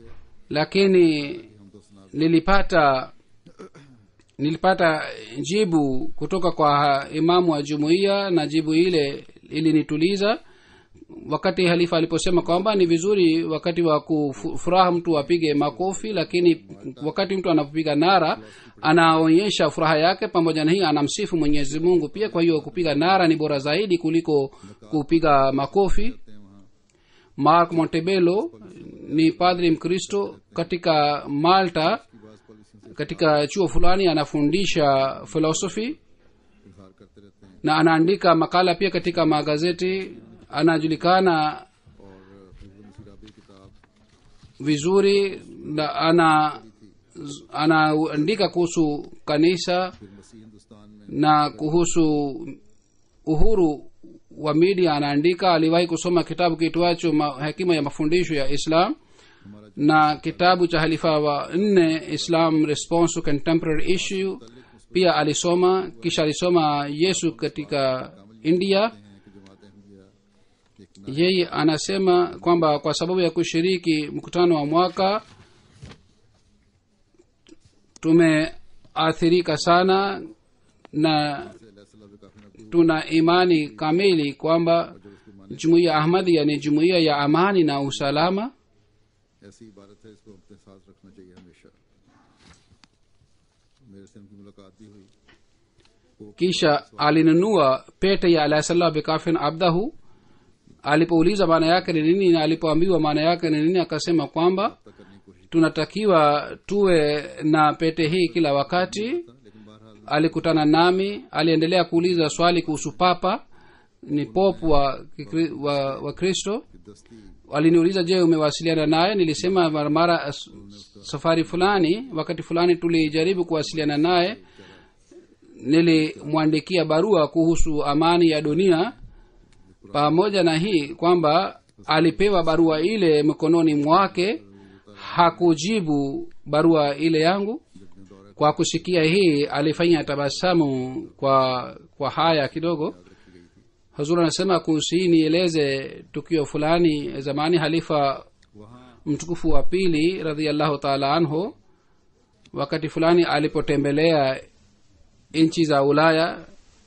lakini nilipata nilipata jibu kutoka kwa imamu wa jumuiya na jibu ile ilinituliza wakati halifa aliposema kwamba ni vizuri wakati wa kufuraha mtu apige makofi lakini wakati mtu anapopiga nara anaonyesha furaha yake pamoja na hii anamsifu mwenyezi mungu pia kwa hiyo kupiga nara ni bora zaidi kuliko kupiga makofi हैं वहाँ mark montebello ni padri mkristo katika malta की बात पॉलिसी से katika chuo fulani anafundisha philosophy इजहार करते रहते हैं na anaandika makala pia katika magazeti anajulikana और हिजबुल मुसीराबी किताब vizuri na ana anaandika kuhusu kanisa फिर मसीह हिंदुस्तान में na kuhusu uhuru wa media anaandika aliwahi kusoma kitabu kiitwacho ma- hekima ya mafundisho ya islam हमारा na kitabu cha halifa wa nne islam response to contemporary issue pia alisoma kisha alisoma yesu katika india है कि जमात अहमदिया एक yeye anasema kwamba kwa sababu ya kushiriki mkutano wa mwaka tumeathirika sana na सल्लल्लाहु काफी नबी tuna imani kamili kwamba जब उसको माने jumuiya ahmadia ni jumuiya ya amani na usalama ऐसी इबारत है इसको अपने साथ रखना चाहिए हमेशा मेरे से उनकी मुलाकात भी हुई kisha alinunua pete ya alahisallah bikafin abdahu alipouliza maana yake ni nini na alipoambiwa maana yake ni nini akasema kwamba तक करने की कोशिश tunatakiwa tuwe na pete hii kila wakati की लेकिन बहरहाल alikutana nami aliendelea kuuliza swali kuhusu papa ni pop wa, Kikri- wa, wa kristo कि दस्ती aliniuliza je umewasiliana naye nilisema mara mara as- safari fulani wakati fulani tulijaribu kuwasiliana naye nilimwandikia barua kuhusu amani ya dunia pamoja na hii kwamba alipewa barua ile mkononi mwake hakujibu barua ile yangu kwa kusikia hii alifanya tabasamu kwa kwa haya kidogo hazur anasema kuhusu hii nieleze tukio fulani zamani halifa वहाँ mtukufu wa pili radhiallahu taala anhu wakati fulani alipotembelea nchi za ulaya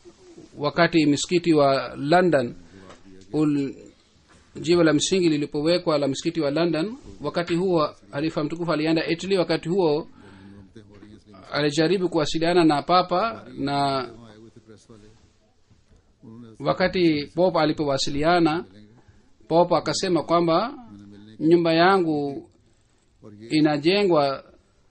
wakati msikiti wa london ul, jiwe la msingi lilipowekwa la msikiti wa london wakati huo halifa mtukufu alienda italy wakati huo alijaribu kuwasiliana na papa na वहाँ आए हुए थे प्रेस वाले उन्होंने wakati pop alipowasiliana pop akasema kwamba nyumba yangu और ये inajengwa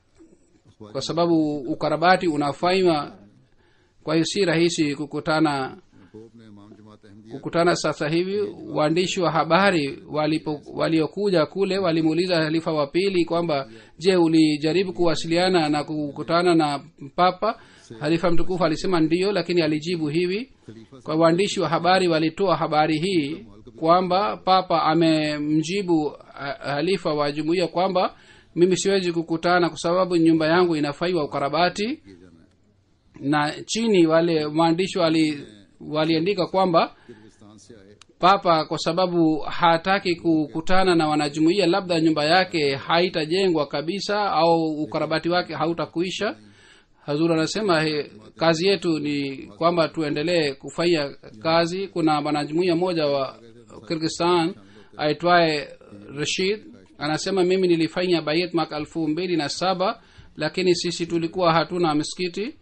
kwa sababu ukarabati unafanywa kwa hiyo si rahisi kukutana Pope ने इमाम जमात Ahmadiyya kukutana sasa hivi waandishi wa habari walipo waliokuja kule walimuuliza halifa wa pili kwamba je ulijaribu kuwasiliana na kukutana na papa halifa mtukufu alisema ndiyo lakini alijibu hivi kwa waandishi wa habari walitoa habari hii kwamba papa amemjibu ha- halifa wa jumuiya kwamba mimi siwezi kukutana kwa sababu nyumba yangu inafaiwa ukarabati किए जाना है na chini wale waandishi wali waliandika kwamba Kyrgyzstan से आए papa kwa sababu hataki kukutana na wanajumuiya labda nyumba yake haitajengwa kabisa au ukarabati wake hautakuisha hazur anasema he, kazi yetu ni kwamba tuendelee kufanya kazi kuna wanajumuiya moja wa kirgistan aitwaye rashid anasema mimi nilifanya bayet mwaka elfu mbili na saba lakini sisi tulikuwa hatuna msikiti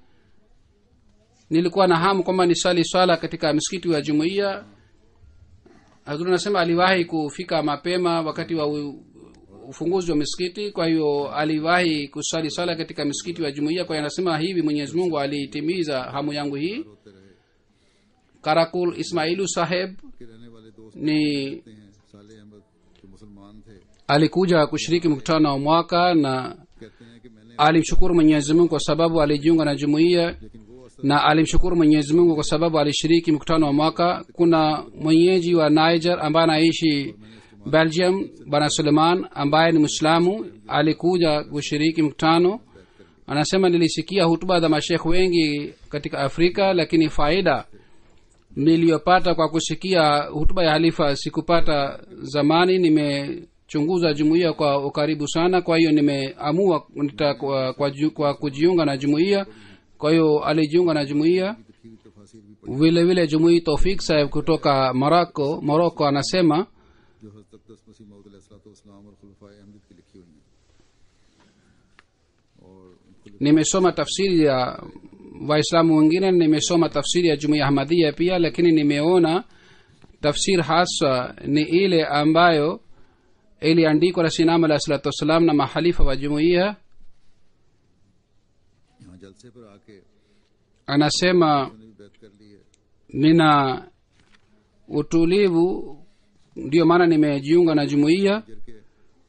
nilikuwa na hamu kwamba nisali swala katika msikiti wa jumuiya hazur anasema aliwahi kufika mapema wakati wa u- ufunguzi wa misikiti kwa hiyo aliwahi kusali swala katika msikiti wa jumuiya kwa hiyo anasema hivi mwenyezi mungu alitimiza hamu yangu hii होते रहे karakul ismailu saheb के रहने वाले दोस्त ni कहते हैं साले अहमद जो मुसलमान थे alikuja kushiriki mkutano wa mwaka na कहते हैं कि मैंने alimshukuru mwenyezi mungu kwa sababu alijiunga na jumuiya लेकिन वो असल na alimshukuru mwenyezi mungu kwa sababu alishiriki mkutano wa mwaka kuna mwenyeji wa niger ambaye anaishi belgium bwana suleiman ambaye ni mwislamu alikuja kushiriki mkutano anasema nilisikia hutuba za mashekh wengi katika afrika lakini faida niliyopata kwa kusikia hutuba ya halifa sikupata zamani nimechunguza jumuiya kwa ukaribu sana kwa hiyo nimeamua nita, kwa, kwa, ju- kwa kujiunga na jumuiya kwa hiyo alijiunga na jumuiya लिखी हुई तफासिर भी vile vile jumuii tofik saheb kutoka morocco morocco anasema जो हजरत अकदस मसीह मौद अलैहिस्सलाम और खुलफाए अहमद की लिखी हुई हैं और उनको nimesoma tafsiri ya waislamu wengine nimesoma tafsiri ya jumuiya ahmadia pia lakini nimeona tafsiri haswa ni ile ambayo iliandikwa na sinam alahi salatu wassalam na mahalifa wa jumuiya यहाँ जलसे पर आके anasema उन्होंने भी बैत कर ली है nina utulivu ndiyo maana nimejiunga na jumuiya जर के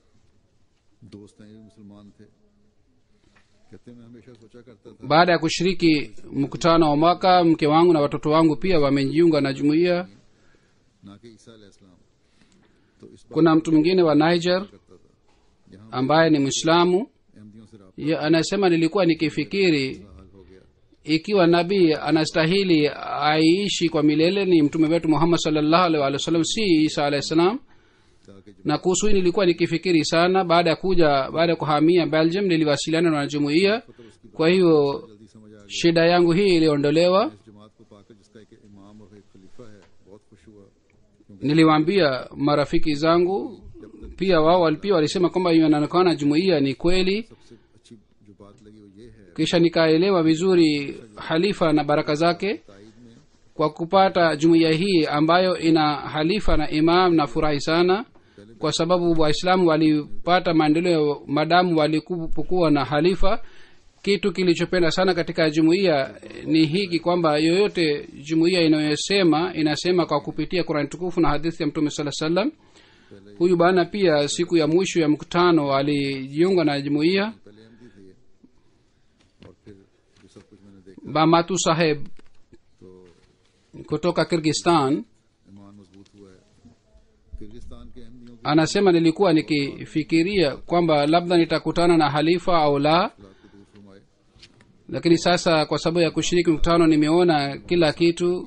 दोस्त हैं ये भी मुसलमान थे कहते हैं, मैं हमेशा सोचा करता था baada ya kushiriki mkutano wa mwaka mke wangu na watoto wangu pia wamejiunga na jumuiya ना कि ईसा अलैहिस्सलाम तो इस बात kuna mtu mwingine wa niger करता था यहाँ ambaye ni mwislamu अहमदियों से रहा ye anasema nilikuwa nikifikiri हाल हो गया ikiwa nabii anastahili aishi kwa milele ni mtume wetu muhammad salllahu alaihi wa sallam si isa alahi salam ताकि जब na kuhusu hii nilikuwa nikifikiri sana baada ya kuja baada ya kuhamia belgium niliwasiliana na wanajumuiya kwa hiyo जल्दी समझ आ shida yangu hii iliondolewa गया इस जमात को पाकर जिसका एक इमाम और एक खलीफा है बहुत खुश हुआ क्योंकि niliwaambia marafiki zangu pia wao wal- pia walisema kwamba inaonekana jumuiya ni kweli सबसे अच्छी जो बात लगी वो ये है kisha nikaelewa vizuri halifa na baraka zake ताइद में kwa kupata jumuiya hii ambayo ina halifa na imam na furahi sana kwa sababu waislamu walipata maendeleo madamu walipokuwa na halifa kitu kilichopenda sana katika jumuiya ni hiki kwamba yoyote jumuiya inayosema inasema kwa kupitia qurani tukufu na hadithi ya mtume saa salam huyu bana pia siku ya mwisho ya mkutano alijiunga na jumuiya पहले अहमदी थे ये और फिर जो सब कुछ मैंने देखा bamatu saheb तो kutoka kirgistan ईमान मजबूत हुआ है किर्गिस्तान के अहमदियों की anasema nilikuwa nikifikiria kwamba labda nitakutana na halifa au la अखलाक को दूर फरमाए lakini sasa kwa sababu ya kushiriki mkutano nimeona kila kitu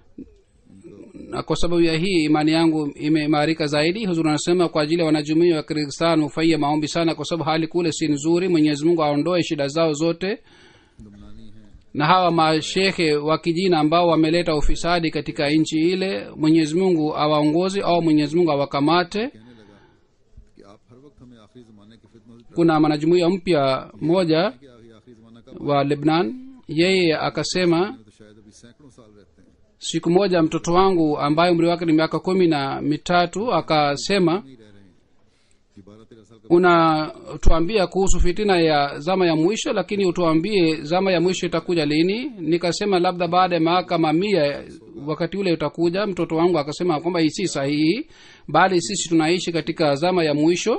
na kwa sababu ya hii imani yangu imeimarika zaidi huzur anasema kwa ajili ya wanajumuia wa kirgistan hufanyia maombi sana kwa sababu hali kule si nzuri mwenyezi mungu aondoe shida zao zote दमनानी है na hawa mashekhe wa kijina ambao wameleta ufisadi katika nchi ile mwenyezi mungu awaongozi au mwenyezi mungu awakamate कहने लगा कि आप हर वक्त हमें आखिरी जमाने की फितनों से kuna mwanajumuia mpya moja डराते हैं कि आखिरी जमाना कब wa lebnan yeye akasema में तो शायद अभी सैकड़ों साल रहते हैं siku moja mtoto wangu ambaye umri wake ni miaka kumi na mitatu akasema नहीं रह रहे हैं कि बारह तेरह साल का unatuambia kuhusu fitina ya zama ya mwisho lakini utuambie zama ya mwisho itakuja lini nikasema labda baada ya mahakama mia wakati ule utakuja mtoto wangu akasema kwamba hii si sahihi bali sisi tunaishi katika zama ya mwisho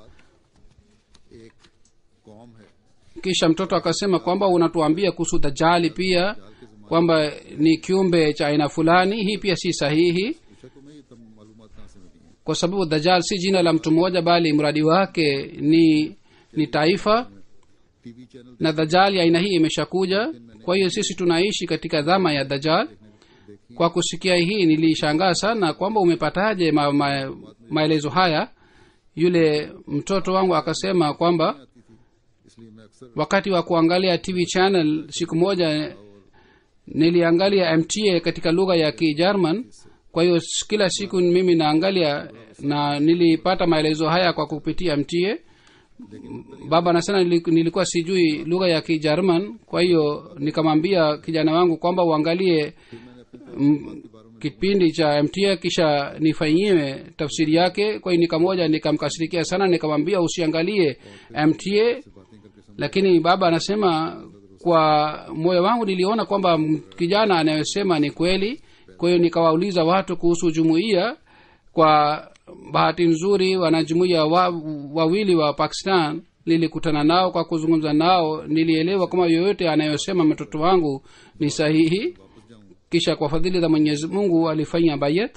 मुराद एक कौम है kisha mtoto akasema kwamba unatuambia kuhusu dajali pia kwamba ni kiumbe cha aina fulani hii pia si sahihi पूछा तो मैं ये तब मालूम कहाँ से मिली हैं kwa sababu dajal si jina la mtu mmoja bali mradi wake ni ni taifa TV channel na dajal ya aina hii imeshakuja kwa hiyo sisi tunaishi katika dhama ya dajal kwa kusikia hii nilishangaa sana kwamba umepataje ma, ma, maelezo haya yule mtoto wangu akasema kwamba आती थी इसलिए मैं अक्सर wakati wa kuangalia tv channel siku moja niliangalia mta katika lugha ya kijerman kwa hiyo s- kila siku mimi naangalia na nilipata maelezo haya kwa kupitia mta baba anasema nili- nilikuwa sijui lugha ya kijerman kwa hiyo nikamwambia kijana wangu kwamba uangalie m- kipindi cha mta kisha nifanyiwe tafsiri yake kwa hiyo nikamoja nikamkasirikia sana nikamwambia usiangalie mta lakini baba anasema kwa moyo wangu niliona kwamba m- kijana anayosema ni kweli kwa hiyo nikawauliza watu kuhusu jumuiya kwa bahati nzuri wanajumuiya wa, wawili wa pakistan nilikutana nao kwa kuzungumza nao nilielewa kama yoyote anayosema mtoto wangu ni sahihi kisha kwa fadhili za mwenyezi mungu alifanya bayet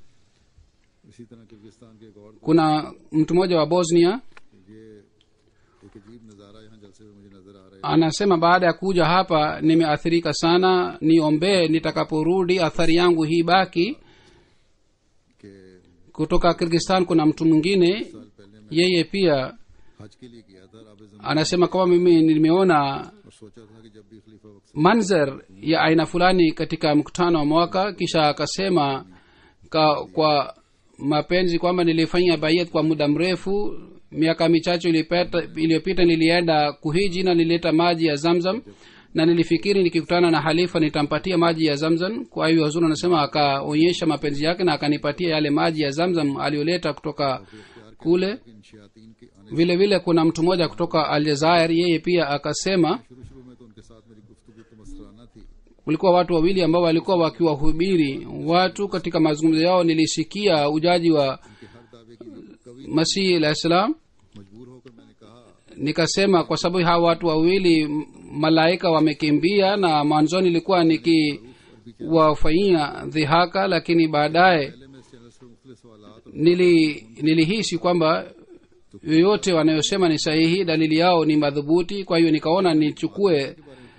इसी तरह किर्गिस्तान के एक और kuna mtu mmoja wa bosnia ये एक अजीब नज़ारा यहाँ जलसे में मुझे नजर आ रहा है anasema baada ya kuja hapa nimeathirika sana niombee nitakaporudi athari yangu hii baki कि kutoka kirgistan kuna mtu mwingine साल पहले मैं yeye pia हज के लिए गया था राब जमीन anasema kwamba mimi nimeona और सोचा था कि जब भी खलीफा वक्त manzar ya aina fulani katika mkutano wa mwaka kisha akasema ka, kwa mapenzi kwamba nilifanya bayat kwa muda mrefu miaka michache ilipita- iliyopita nilienda kuhiji na nilileta maji ya zamzam na nilifikiri nikikutana na halifa nitampatia maji ya zamzam kwa hiyo hazur anasema akaonyesha mapenzi yake na akanipatia yale maji ya zamzam aliyoleta kutoka kule इन शयातीन के आने vile vile kuna mtu mmoja kutoka aljazair yeye pia akasema शुरू शुरू में तो उनके साथ मेरी गुफ्तगू तो मसराना थी kulikuwa watu wawili ambao walikuwa wakiwahubiri watu katika mazungumzo yao nilisikia ujaji wa कि हर दावे की कवि masihi alah salam मजबूर होकर मैंने कहा nikasema kwa sababu hawa watu wawili m- malaika wamekimbia na mwanzoni ilikuwa nikiwafanyia dhihaka lakini baadaye पहले मैं इस चैनल से मुख्तलिफ सवाल और nili nilihisi kwamba yoyote wanayosema ni sahihi dalili yao ni madhubuti kwa hiyo nikaona nichukue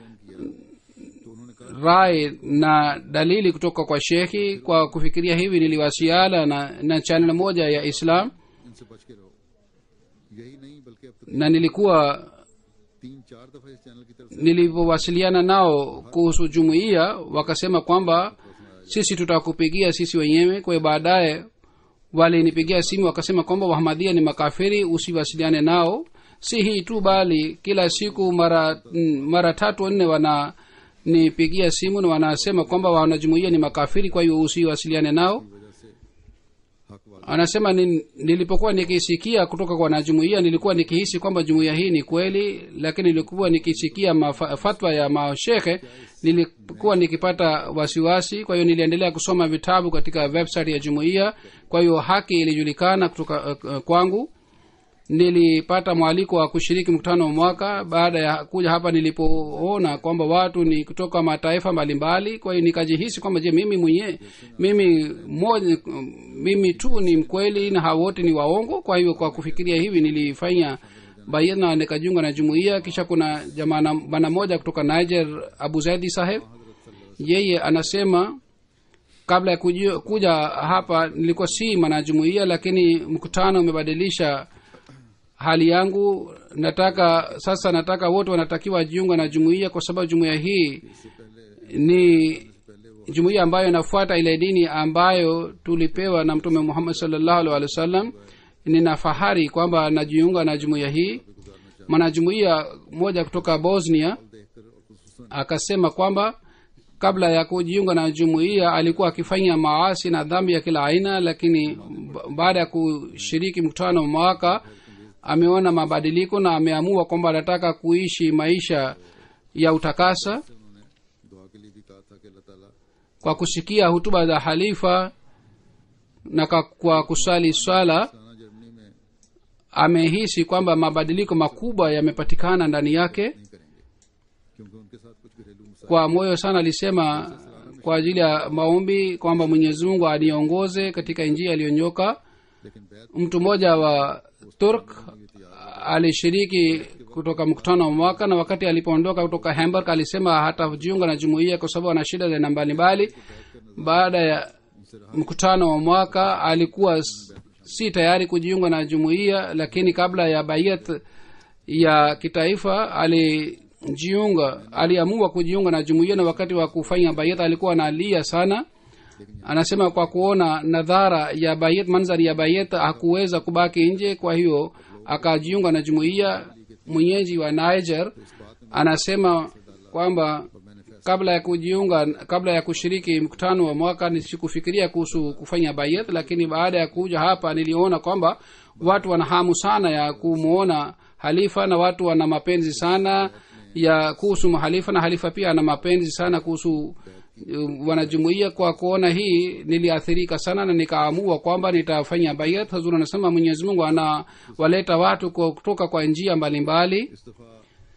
तो उन्होंने कहा rai na dalili kutoka kwa shekhi kwa kufikiria hivi niliwasiala na, na chanel moja ya islam इनसे बच के रहो यही नहीं बल्कि अब तक na nilikuwa तीन चार दफा इस चैनल की तरफ से nilivyowasiliana nao kuhusu jumuiya wakasema kwamba sisi tutakupigia sisi wenyewe kwa hiyo baadaye walinipigia simu wakasema kwamba wahamadia ni makafiri usiwasiliane nao si hii tu bali kila siku mara mm, mara tatu nne wana nipigia simu na wanasema kwamba wanajumuia ni makafiri kwa hiyo usiwasiliane nao वजह से हक वाला anasema ni, nilipokuwa nikisikia kutoka kwa wanajumuia nilikuwa nikihisi kwamba jumuia hii ni kweli lakini nilikuwa nikisikia mafa, fatwa ya mashekhe nilikuwa nikipata wasiwasi kwa hiyo niliendelea kusoma vitabu katika website ya jumuia kwa hiyo haki ilijulikana kutoka uh, uh, kwangu nilipata mwaliko wa kushiriki mkutano wa mwaka baada ya kuja hapa nilipoona kwamba watu ni kutoka mataifa mbalimbali kwa hiyo nikajihisi kwamba je mimi mwenyewe mimi moja mimi tu ni mkweli na hao wote ni waongo kwa hiyo kwa kufikiria hivi nilifanya bayana nikajiunga na jumuiya kisha kuna jamana bana moja kutoka niger abu zaidi saheb yeye anasema kabla ya kuja, kuja hapa nilikuwa si mwanajumuiya lakini mkutano umebadilisha hali yangu nataka sasa nataka wote wanatakiwa jiunga na jumuiya kwa sababu jumuiya hii ni jumuiya ambayo inafuata ile dini ambayo tulipewa na mtume muhammad salllahu alih wa sallam nina fahari kwamba najiunga na jumuiya hii mwanajumuiya moja kutoka bosnia akasema kwamba kabla ya kujiunga na jumuiya alikuwa akifanya maasi na dhambi ya kila aina lakini ba- baada ya kushiriki mkutano wa mwaka ameona mabadiliko na ameamua kwamba anataka kuishi maisha ya utakasa उन्होंने दुआ के लिए भी कहा था कि अल्लाह ताला kwa kusikia hutuba za halifa na kwa, kwa kusali swala साना जर्मनी में amehisi kwamba mabadiliko makubwa yamepatikana ndani yake नहीं करेंगे क्योंकि उनके साथ कुछ घरेलू मसाइल kwa moyo sana alisema kwa ajili ya maombi kwamba mwenyezi mungu aniongoze katika njia aliyonyoka लेकिन बैत mtu mmoja wa turk alishiriki kutoka mkutano wa mwaka na wakati alipoondoka kutoka hamburg alisema hatajiunga na jumuiya kwa sababu ana shida za aina mbalimbali baada ya mkutano wa mwaka alikuwa s- si tayari kujiunga na jumuiya lakini kabla ya bayat ya kitaifa alijiunga aliamua kujiunga na jumuiya na wakati wa kufanya bayat alikuwa analia sana anasema kwa kuona nadhara ya bayet manzari ya bayet hakuweza kubaki nje kwa hiyo akajiunga na jumuiya mwenyeji wa niger anasema kwamba kabla ya kujiunga kabla ya kushiriki mkutano wa mwaka nisikufikiria kuhusu kufanya bayet lakini baada ya kuja hapa niliona kwamba watu wana hamu sana ya kumwona halifa na watu wana mapenzi sana ya kuhusu halifa na halifa pia ana mapenzi sana kuhusu uh, wanajumuia kwa kuona hii niliathirika sana na nikaamua kwamba nitafanya bayat hazur anasema mwenyezi mungu anawaleta watu kwa- kutoka kwa njia mbalimbali इस दफा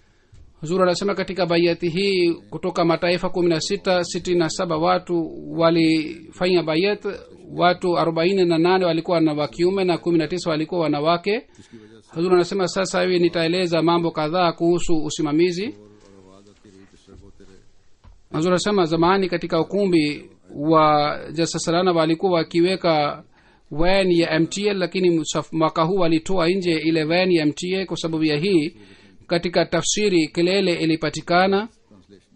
huzur anasema katika bayati hii kutoka mataifa kumi na sita sitini na saba watu walifanya bayat watu arobaini na nane walikuwa na wa kiume na kumi na tisa walikuwa wanawake huzur anasema sasa hivi nitaeleza mambo kadhaa kuhusu usimamizi और आवाज आती रही डिस्टर्ब होते रहे huzur anasema zamani katika ukumbi wa jasasalana walikuwa wakiweka van ya mta lakini msaf- mwaka huu walitoa nje ile van ya mta kwa sababu ya hii katika tafsiri kelele ilipatikana translation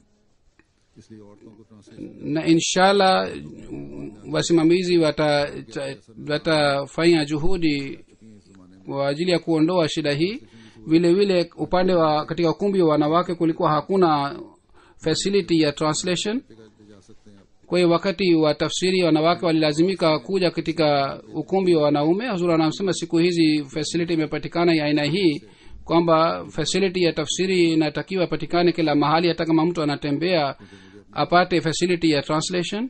इसलिए औरतों को translation na inshallah wasimamizi watafanya wata watafanya juhudi kwa ajili ya kuondoa shida hii vile vile upande wa katika ukumbi wa wanawake kulikuwa hakuna facility ya translation ले जा सकते हैं आप kwa hiyo wakati wa tafsiri wanawake walilazimika kuja katika ukumbi wa wanaume hazur anasema siku hizi facility imepatikana ya aina hii kwamba facility ya tafsiri inatakiwa ipatikane kila mahali hata kama mtu anatembea apate facility ya translation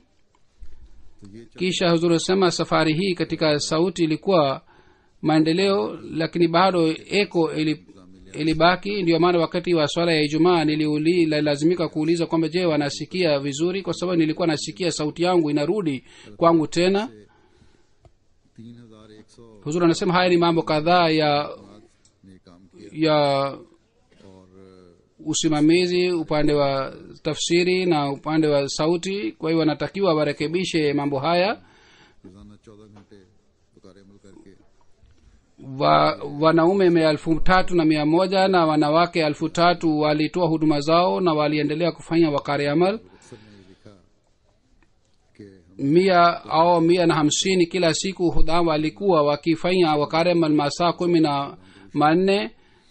kisha huzuri asema safari hii katika sauti ilikuwa maendeleo lakini bado eko ili ilibaki ndio maana wakati wa swala ya ijumaa nililazimika kuuliza kwamba je wanasikia vizuri kwa sababu nilikuwa nasikia sauti yangu inarudi kwangu tena तीन हजार एक सौ huzuri anasema haya ni mambo kadhaa ya ने काम किया ya और usimamizi upande wa tafsiri na upande wa sauti kwa hiyo wanatakiwa warekebishe mambo haya रोजाना चौदह घंटे पुकार अमल करके wa, wanaume mia elfu tatu na mia moja na wanawake elfu tatu walitoa huduma zao na waliendelea kufanya wakari amal अक्सर ने लिखा कि हम mia au mia na hamsini kila siku hudhaa walikuwa wakifanya wakari amal masaa kumi na manne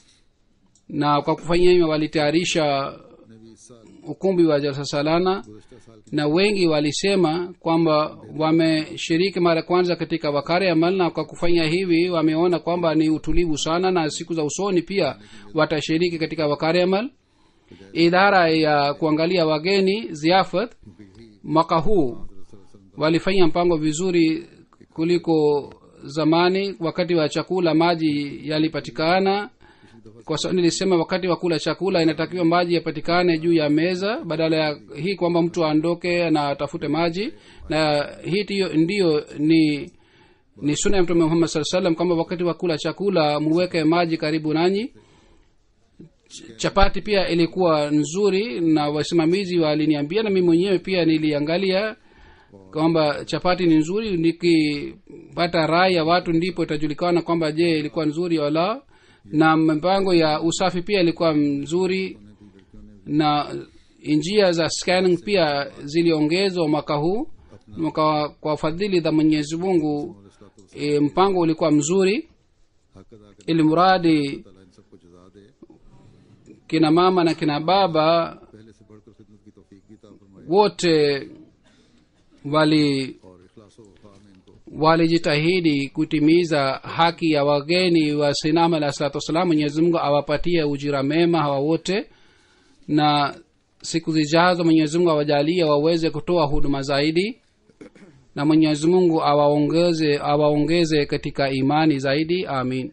na kwa kufanya hivyo walitayarisha ने भी इस साल ukumbi wa jalsa salana गुजशत साल की na wengi walisema kwamba wameshiriki mara kwanza katika wakari amal na kwa kufanya hivi wameona kwamba ni utulivu sana na siku za usoni pia watashiriki katika wakari amal idara ya kuangalia wageni ziafat mwaka huu walifanya mpango vizuri kuliko zamani wakati wa chakula maji yalipatikana kwa sababu nilisema wakati wa kula chakula inatakiwa maji yapatikane juu ya meza badala ya hii kwamba mtu aondoke na atafute maji na hii tiyo, ndiyo ni ni suna ya mtume muhammad saa salam kwamba wakati wa kula chakula muweke maji karibu nanyi Ch- chapati pia ilikuwa nzuri na wasimamizi waliniambia na mi mwenyewe pia niliangalia kwamba chapati ni nzuri nikipata rai ya watu ndipo itajulikana kwamba je ilikuwa nzuri wala na mipango ya usafi pia ilikuwa mzuri na njia za scanning pia ziliongezwa mwaka huu mwaka kwa fadhili za mwenyezi mungu e, mpango ulikuwa mzuri हक अदा कर ili mradi ताला इन सबको जजा दे kina mama na kina baba पहले से बढ़कर खिदमत की तौफीक भी ता फरमाए wote wali और इखलास व वफा में इनको walijitahidi kutimiza haki ya wageni wa sinam alah salatu wassalam mwenyezi mungu awapatie ujira mema hawa wote na siku zijazo mwenyezi mungu awajalie waweze kutoa huduma zaidi na mwenyezi mungu awaongeze awaongeze katika imani zaidi amin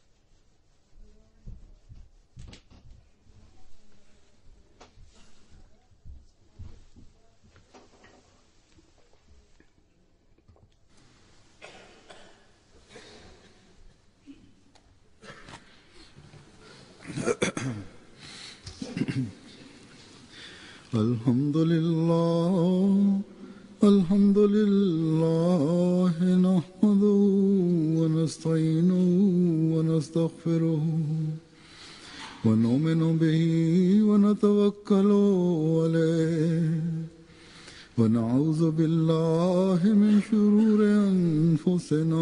الحمد لله الحمد لله نحمده ونستعينه ونستغفره ونؤمن به ونتوكل عليه ونعوذ بالله من شرور انفسنا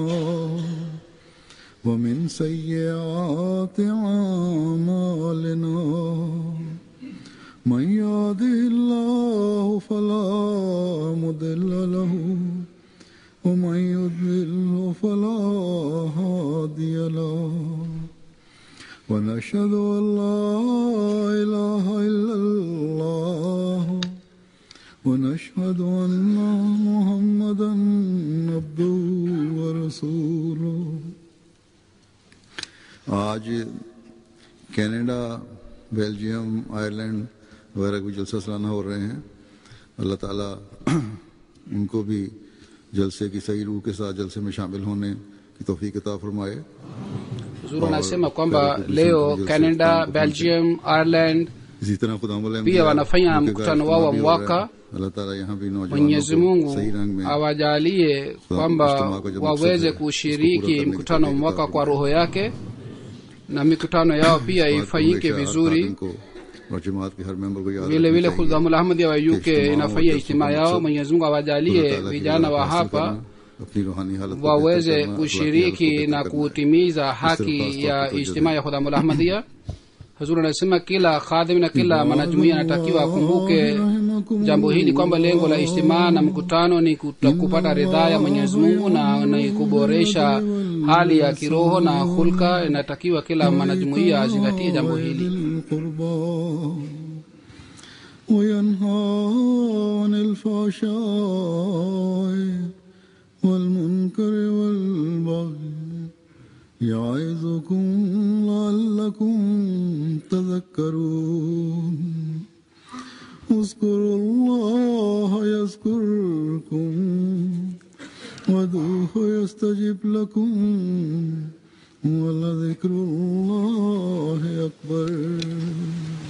ومن سيئات اعمالنا من يهده الله فلا مضل له ومن يضلل فلا هادي له ونشهد ان لا اله الا الله ونشهد ان محمدا عبده ورسوله आज Canada Belgium Ireland वगैरह भी जलसा सालाना हो रहे हैं अल्लाह ताला उनको भी जलसे की सही रूह के साथ जलसे में शामिल होने की तौफीक अता फरमाए zuru anasema kwamba leo canada belgium ireland इसी तरह खुदा Pia wanafanya mkutano wao wa mwaka. अल्लाह ताला यहाँ भी नौजवानों mwenyezi को mungu सही रंग में awajalie kwamba waweze kushiriki mkutano mwaka kwa roho yake na mikutano yao pia ifanyike vizuri और जमात के हर मेंबर को याद vile रखनी vile चाहिए khudhamul ahmadi wa uk Ijtimaa inafanya wa ijtimaa jalsa yao maqsad mwenyezi mungu खुदा awajalie ताला की vijana रजा wa हासिल hapa करना, अपनी रूहानी हालत को waweze बेहतर करना, अखलाकी kushiriki हालत को na बेहतर करना। kutimiza खास haki तौर ya पे ijtimaa ya khudhamul ahmadia hazur anasema kila khadhim na kila mwanajumuia anatakiwa akumbuke رحمه رحمكم jambo hili kwamba lengo la ijtimaa na mkutano ni kuta- kupata ridhaa ya mwenyezi mungu na ni kuboresha hali ya kiroho na hulka inatakiwa kila mwanajumuia azingatie jambo hili القربى وينهى عن الفحشاء والمنكر والبغي يعظكم لعلكم تذكرون اذكروا الله يذكركم وادعوه يستجب لكم ولذكر الله أكبر